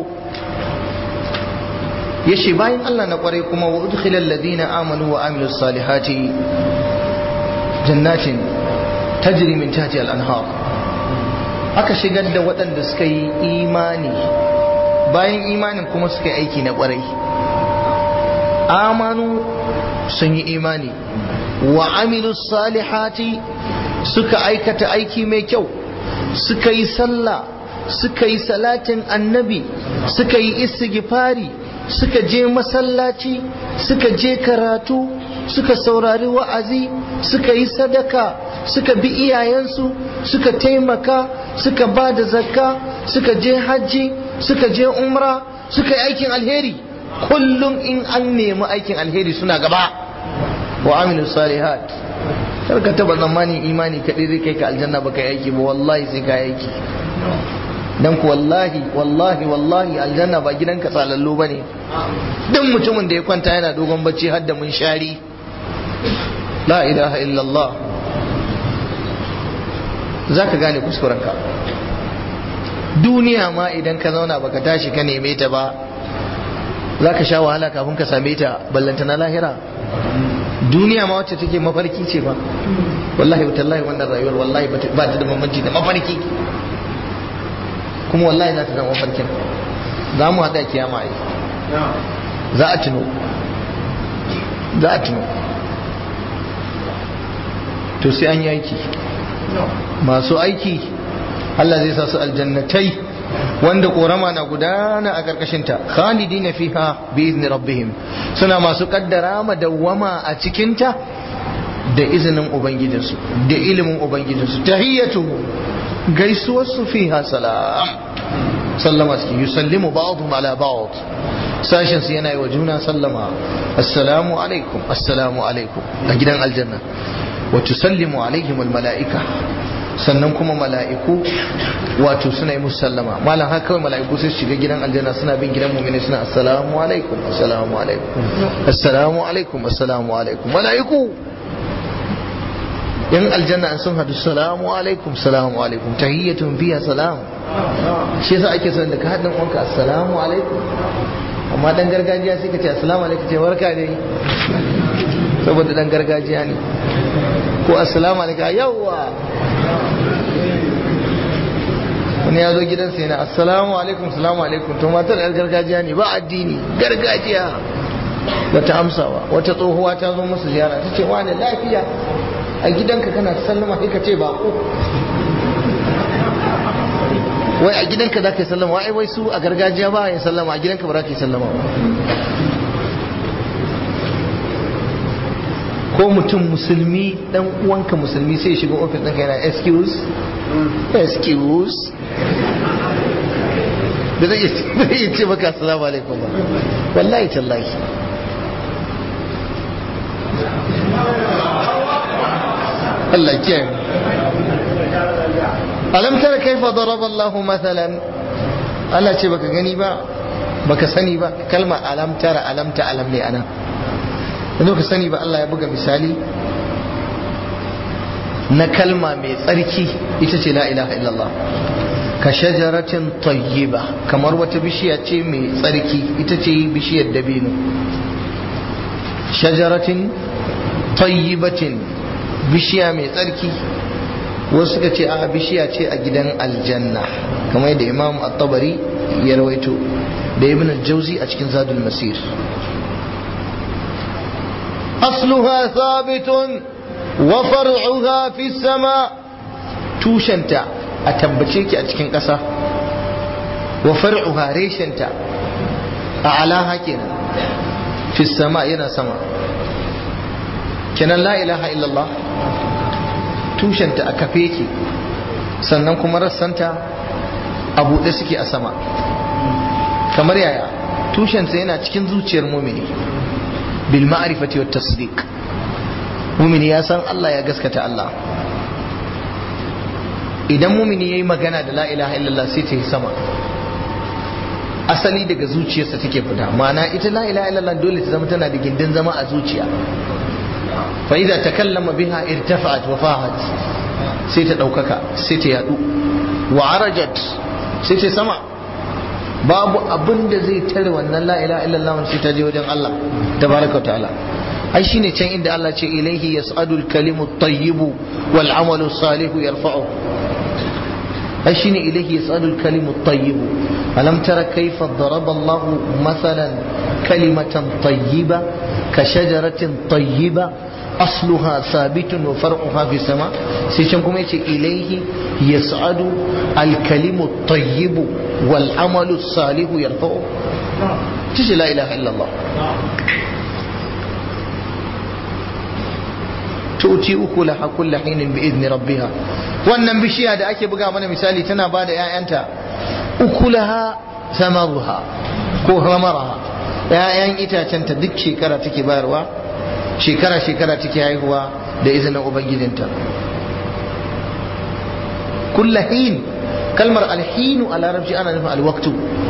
ya ce bayan Allah na kwarai kuma wa udkhilal ladina amanu wa amilus salihati jannatin tajri min tahti al-anhar aka shigar da waɗanda suka yi imani bayan imanin kuma suka yi aiki na ƙwarai amanu sun yi imani wa amilu salihati suka aikata aiki mai kyau suka yi sallah suka yi salatin annabi suka yi istighfari suka je masallaci suka je karatu suka saurari wa'azi suka yi sadaka suka bi iyayensu suka taimaka suka ba da zakka suka je hajji suka je umra suka yi aikin alheri kullum in an nemi aikin alheri suna gaba wa amilu salihat kar ka taba tsammanin imani kaɗai zai kai ka aljanna ba kai aiki ba wallahi sai ka aiki dan ku wallahi wallahi wallahi aljanna ba gidan ka tsalallo ba ne duk mutumin da ya kwanta yana dogon bacci har da mun shari la ilaha illallah za ka gane kuskurenka duniya ma idan ka zauna baka tashi ka neme ta ba za ka sha wahala kafin ka same ta ballanta na lahira duniya ma wacce take mafarki ce ba wallahi tallahi wannan rayuwar wallahi ba ta da bambanci da mafarki kuma wallahi za ta zama mafarkin za mu haɗa kiyama ai za a tuno za a tuno to sai an yi aiki masu aiki Allah zai sa su aljannatai wanda korama na gudana a ƙarƙashinta khalidina fiha bi izni rabbihim suna masu kaddara madawwama a cikinta da izinin ubangijinsu da ilimin ubangijinsu tahiyyatu gaisuwar su fiha salam sallama suke yusallimu ba'dhum ala ba'd sashin su yana yi wa juna sallama assalamu alaikum assalamu alaikum a gidan aljanna wa tusallimu alaihim almala'ika sannan kuma mala'iku wato suna yi musu sallama malam haka kawai mala'iku sai su shiga gidan aljanna suna bin gidan mu'mini suna assalamu alaikum assalamu alaikum assalamu alaikum assalamu alaikum mala'iku yan aljanna an sun hadu salamu alaikum salamu alaikum tahiyyatun fiya salam shi yasa ake son da ka haɗin wanka assalamu alaikum amma dan gargajiya sai ka ce assalamu alaikum ce warka dai saboda dan gargajiya ne ko assalamu alaikum yawwa wani ya zo gidansa yana assalamu alaikum salamu alaikum to matar yar gargajiya ne ba addini gargajiya wata amsawa wata tsohuwa ta zo musu ziyara ta ce wani lafiya a gidanka kana sallama sai ka ce bako wai a gidanka za ka yi sallama wai wai su a gargajiya ba ya sallama a gidanka ba za ka yi sallama ba ko mutum musulmi dan uwanka musulmi sai shiga ofis ɗinka yana excuse excuse da zai iya ce maka assalamu alaikum ba wallahi tallahi Allah kiyaye alam tara kaifa daraba Allahu mathalan Allah ce baka gani ba baka sani ba kalma alam tara alam ta alam ne anan yanzu ka sani ba Allah ya buga misali na kalma mai tsarki ita ce la ilaha illallah ka shajaratin tayyiba kamar wata bishiya ce mai tsarki ita ce bishiyar dabino shajaratin tayyibatin bishiya mai tsarki wasu suka ce a bishiya ce a gidan aljanna kamar yadda imam at-tabari ya rawaito da ibn al-jauzi a cikin zadul masir asluha thabitun wa far'uha fi sama tushenta a tabbace ki a cikin ƙasa wa far'uha reshenta a alaha kenan fi sama yana sama kenan la ilaha illallah tushenta a kafe ki sannan kuma rassanta a buɗe suke a sama kamar yaya tushensa yana cikin zuciyar mumini bil ma'rifati wat tasdiq mumini ya san Allah ya gaskata Allah idan mumini yayi magana da la ilaha illallah sai ta yi sama asali daga zuciyarsa take fita ma'ana ita la ilaha illallah dole ta zama tana da gindin zama a zuciya fa idza takallama biha irtafa'at wa fahat sai ta daukaka sai ta yadu wa arajat sai ta sama babu abin da zai tare wannan la ilaha illallah sai ta je wajen Allah tabaraka wa ta'ala ai shine can inda Allah ce ilaihi yas'adu al-kalimu at-tayyibu wal 'amalu salihu yarfa'u ai shine ilaihi yas'adu al-kalimu at-tayyibu alam tara kayfa daraba Allah mathalan kalimatan tayyiba ka shajaratin tayyiba asluha sabitun wa far'uha fi sama sai can kuma yace ilaihi yas'adu al-kalimu at-tayyibu wal 'amalu salihu yarfa'u tishi la ilaha illallah tuti uku laha kulla hinin bi idni rabbiha wannan bishiya da ake buga mana misali tana ba da ƴaƴanta ukulaha samaruha ko hamaraha ‘ya'yan itacenta duk shekara take bayarwa shekara-shekara take haihuwa da izinin ubangijinta kulla hin kalmar alhinu a larabci ana nufin alwaktu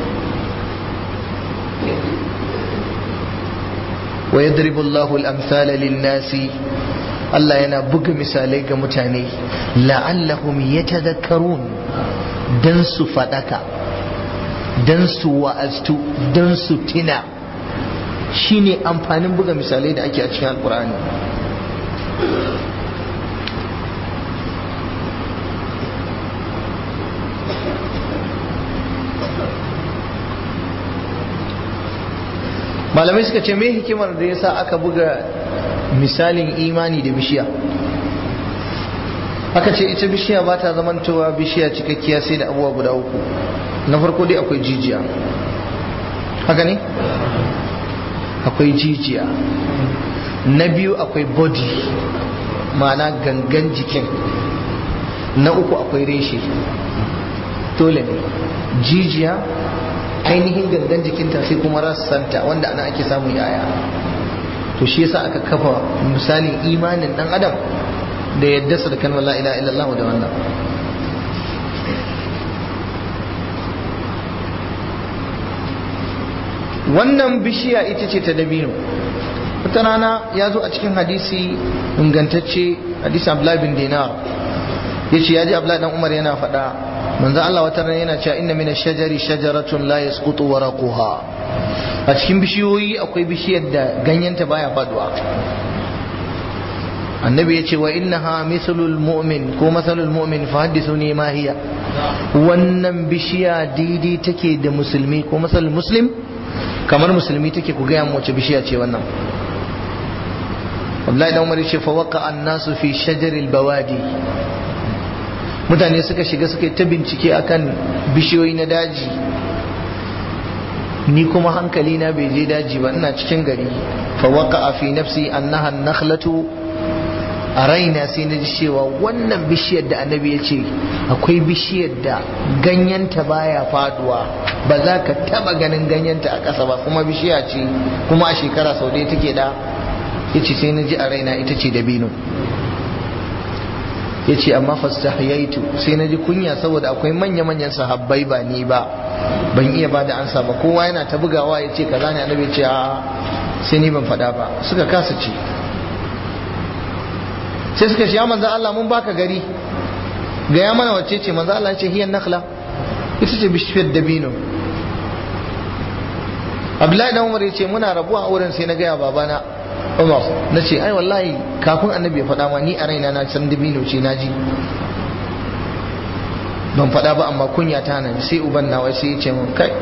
wa yadribu Allahu al-amthala lin-nasi Allah yana buga misalai ga mutane la'allahum yatadhakkarun dan su fadaka dan su wa'aztu dan su tina shine amfanin buga misalai da ake a cikin alkur'ani malamai suka ce me hikimar da yasa aka buga misalin imani da bishiya aka ce ita bishiya ba ta zamantowa bishiya cikakkiya sai da abubuwa guda uku na farko dai akwai jijiya haka ne akwai jijiya na biyu akwai body ma'ana gangan jikin na uku akwai reshe dole ne jijiya ainihin gangan jikinta sai kuma rassanta wanda ana ake samun yaya to shi yasa aka kafa misalin imanin dan adam da yadda su da kalmar la ilaha illallah da wannan wannan bishiya ita ce ta dabino wata rana ya zo a cikin hadisi ingantacce hadisi abdullahi bin dinar ya ce ya ji abdullahi dan umar yana faɗa manzo Allah wata rana yana cewa inna min shajari shajaratun la yasqutu waraquha a cikin bishiyoyi akwai bishiyar da ganyenta baya faduwa annabi ya ce wa innaha mithlul mu'min ko mathalul mu'min fa hadithuni ma hiya wannan bishiya daidai take da musulmi ko masalul muslim kamar musulmi take ku gaya mu wace bishiya ce wannan Abdullahi dan Umar ya ce fa waqa an-nasu fi shajaril bawadi mutane suka shiga suka ta bincike akan bishiyoyi na daji ni kuma hankali na bai je daji ba ina cikin gari fa waqa fi nafsi annaha an-nakhlatu a raina sai na ji cewa wannan bishiyar da annabi ya ce akwai bishiyar da ganyenta baya faduwa ba za ka taba ganin ganyenta a ƙasa ba kuma bishiya ce kuma a shekara sau ɗaya take da ya ce sai na ji a raina ita ce dabino ya ce amma fastahiyaitu sai na ji kunya saboda akwai manya-manyan sahabbai ba ni ba ban iya ba da ansa ba kowa yana ta bugawa ya ce kaza ne annabi ce a sai ni ban faɗa ba suka kasa ce sai suka ce ya manzo Allah mun baka gari ga ya mana wacce ce manzo Allah ce hiyan nakhla ita ce bishiyar dabino Abdullahi dan Umar ya ce muna rabuwa a wurin sai na gaya babana Umar na ce ai wallahi kafin annabi ya faɗa ma ni a raina na san dabino ce na ji ban faɗa ba amma kunya ta nan sai uban nawa sai ya ce mun kai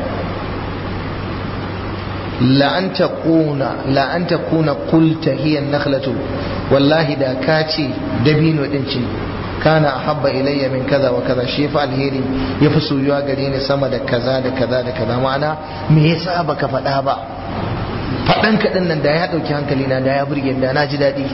la an taquna la an takuna qulta hiya nakhlatu wallahi da ka ce dabino din ce kana ahabba ilayya min kaza wa kaza shi fa alheri ya fi soyuwa gare ni sama da kaza da kaza da kaza ma'ana me yasa baka faɗa ba faɗan kaɗan nan da ya ɗauki hankali na da ya burge da na ji daɗi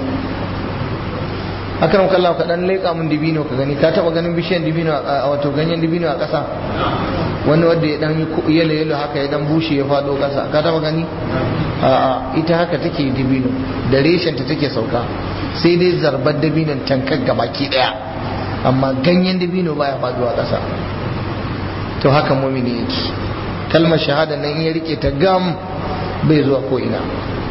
akan kallah ka dan leƙa mun dibino ka gani ka taɓa ganin bishiyan dibino a wato ganyen dibino a ƙasa wani wanda ya dan yalo yalo haka ya dan bushe ya faɗo ƙasa ka taɓa gani a'a ita haka take dibino da reshen ta take sauka sai dai zarbar dabinon tankar gabaki ɗaya amma ganyen dabino baya faɗuwa ƙasa to haka mumini yake kalmar shahada nan in ya rike ta gam bai zuwa ko ina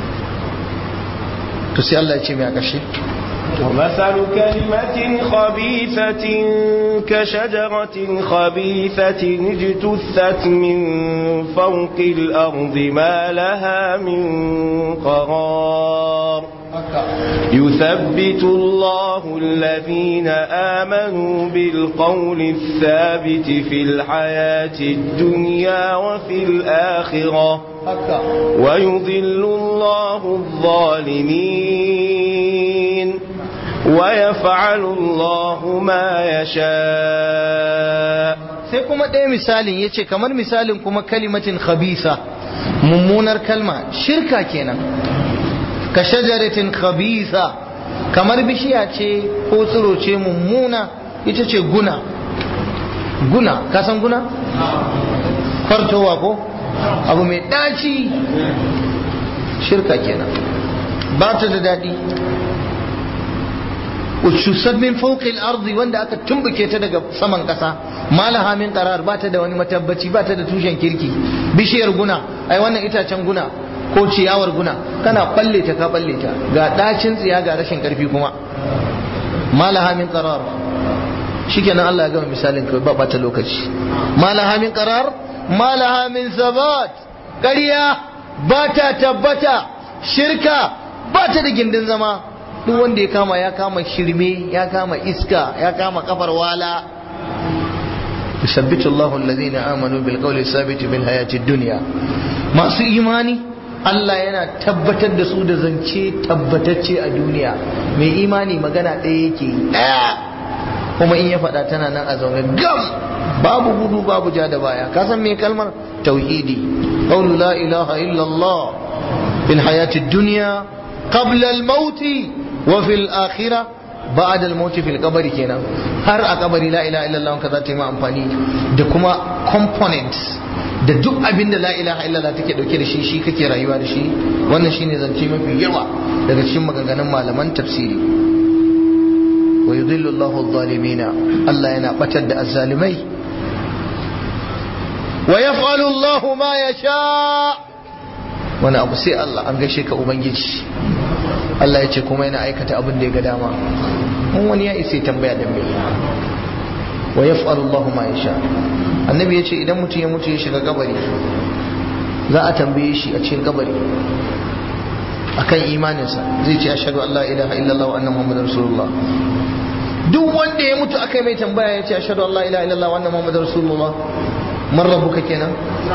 to sai Allah ya ce mai a ƙarshe ومثل كلمة خبيثة كشجرة خبيثة اجتثت من فوق الأرض ما لها من قرار يثبت الله الذين آمنوا بالقول الثابت في الحياة الدنيا وفي الآخرة ويضل الله الظالمين ويفعل الله ما يشاء sai kuma ɗaya misalin ya ce kamar misalin kuma kalimatin khabisa mummunar kalma shirka kenan ka shajaratin khabisa kamar bishiya ce ko tsiro ce mummuna ita ce guna guna ka san guna fartowa ko abu mai daci shirka kenan ba ta da daɗi ushusat min fawqil ardi wanda aka tumbuke ta daga saman kasa malaha min qarar ba ta da wani matabbaci ba ta da tushen kirki bishiyar guna ai wannan itacen guna ko ciyawar guna kana balle ta ka balle ta ga dacin tsiya ga rashin karfi kuma malaha min qarar shikenan Allah ya gama misalin kai ba bata lokaci malaha min qarar malaha min sabat ƙarya ba ta tabbata shirka ba ta da gindin zama duk wanda ya kama ya kama shirme ya kama iska ya kama kafar wala yusabbitu Allahu alladhina amanu bil qawli sabit bil hayati dunya masu imani Allah yana tabbatar da su da zance tabbatacce a duniya mai imani magana ɗaya yake ɗaya kuma in ya faɗa tana nan a zaune gam babu gudu babu ja da baya ka san me kalmar tauhidi qawlu la ilaha illa Allah fil hayati dunya qabla al mauti wa fil akhirah ba'da al maut fil qabri kenan har a kabari la ilaha illallah ka za ta yi ma amfani da kuma components da duk abin da la ilaha illallah take dauke da shi shi kake rayuwa da shi wannan shine zance mafi yawa daga cikin maganganun malaman tafsiri wa yudhillu Allahu adh-dhalimina Allah yana batar da azzalimai wa yaf'alu Allahu ma yasha wani abu sai Allah an gaishe ka ubangiji Allah ya ce kuma yana aikata abin da ya ga dama mun wani ya isa tambaya da me wa yaf'alu Allahu ma yasha annabi ya ce idan mutum ya mutu ya shiga kabari za a tambaye shi a cikin kabari akan imaninsa zai ce ashhadu an la ilaha illallah wa anna muhammadar rasulullah duk wanda ya mutu aka mai tambaya ya ce ashhadu an la ilaha illallah wa anna muhammadar rasulullah man rabbuka kenan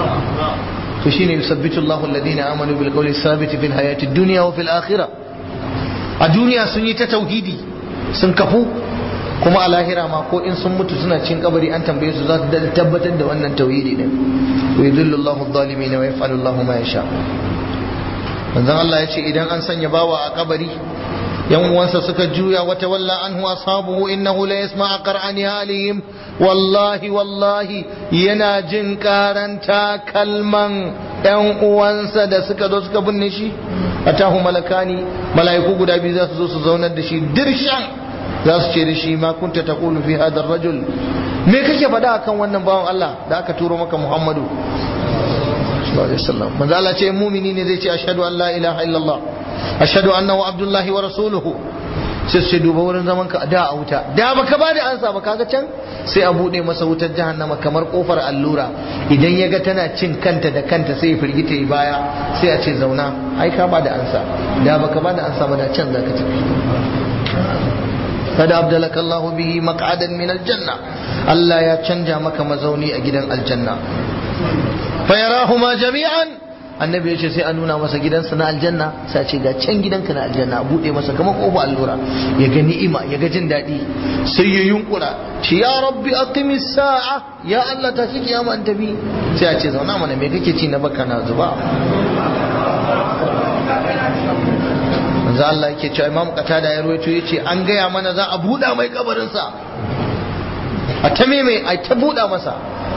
to shine yusabbitu Allahu alladhina amanu bil qawli thabit fil hayati dunya wa fil akhirah a duniya sun yi ta tauhidi sun kafu kuma a lahira ma ko in sun mutu suna cin kabari an tambaye su za su tabbatar da wannan tauhidi din wa yudhillu Allahu adh-dhalimin wa yaf'alu Allahu ma yasha manzon Allah ya ce idan an sanya bawa a kabari yan uwansa suka juya wata walla anhu ashabuhu innahu la yasma'a qara'ani halihim wallahi wallahi yana jin karanta kalman yan uwansa da suka zo suka binne shi atahu malakani mala'iku guda biyu za su zo su zaunar da shi dirshan za su ce da shi ma kunta taqulu fi hadha rajul me kake faɗa akan wannan bawan Allah da aka turo maka Muhammadu sallallahu alaihi wasallam manzo Allah ce mumini ne zai ce ashhadu an la ilaha illallah ashhadu annahu abdullahi wa rasuluhu sai su duba wurin zaman ka da a wuta da baka ba da ansa ba kaga can sai a bude masa wutar jahannama kamar kofar allura idan ya ga tana cin kanta da kanta sai ya firgita yi baya sai a ce zauna ai ka ba da ansa da baka ba da ansa ba da can zaka tafi kada abdalaka Allah bihi maq'adan min aljanna Allah ya canja maka mazauni a gidan aljanna fa yarahuma jami'an annabi ya ce sai a nuna masa gidansa na aljanna sai ce ga can gidanka na aljanna a bude masa kamar kofa allura ya ga ni'ima ya ga jin daɗi sai ya yunkura ce ya rabbi aqimis sa'a ya Allah ta shi kiyama an tafi sai a ce zauna mana me kake ci na baka na zuba manzo Allah yake cewa Imam Qatada ya rawaito yace an gaya mana za a buɗa mai kabarin sa a ta mai a ta buɗa masa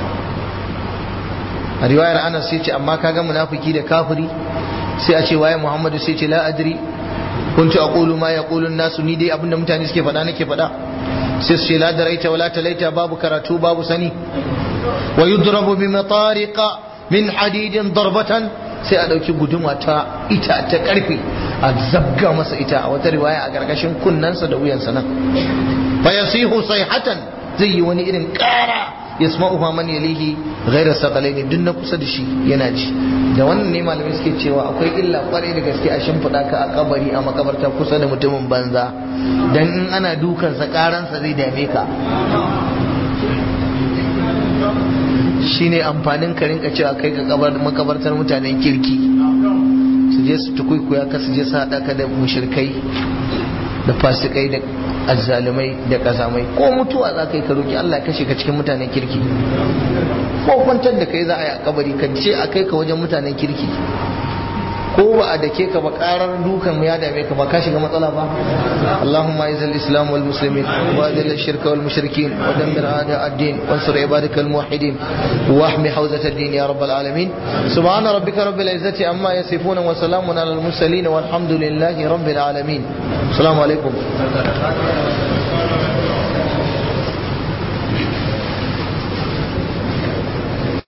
a riwayar Anas sai ce amma kaga munafiki da kafiri sai a ce waye Muhammadu sai ce la adri kuntu aqulu ma yaqulu an-nasu ni dai abinda mutane suke faɗa nake faɗa sai su ce la daraita wala talaita babu karatu babu sani wa yudrabu bi matariqa min hadidin darbatan sai a ɗauki guduma ta ita ta ƙarfe a zabga masa ita a wata riwaya a ƙarƙashin kunnensa da wuyansa nan fa yasihu sayhatan zai yi wani irin ƙara yasma'u man yalihi ghayra saqalaini duk na kusa da shi yana ji da wannan ne malamai suke cewa akwai illa kwarai da gaske a shimfiɗa ka a kabari a makabarta kusa da mutumin banza dan in ana dukansa ƙaransa zai dame ka shine amfanin ka rinka cewa kai ka makabartar mutanen kirki su je su tukuikuya ka su je su haɗa ka da mushirkai da fasikai da azzalumai da kazamai ko mutuwa za ka yi ka roki Allah ya kashe ka cikin mutanen kirki ko kwantar da kai za a yi a kabari ka ce a kai ka wajen mutanen kirki ko ba a dake ka ba karar dukan ya dame ka ba ka shiga matsala ba Allahumma izal islam wal muslimin wa adil shirka wal mushrikin wa dammir a'da ad-din wansur ibadaka al muwahhidin wa ahmi hawzat ad-din ya rabbal alamin subhana rabbika rabbil izzati amma yasifun wa salamun alal mursalin walhamdulillahi rabbil alamin assalamu alaikum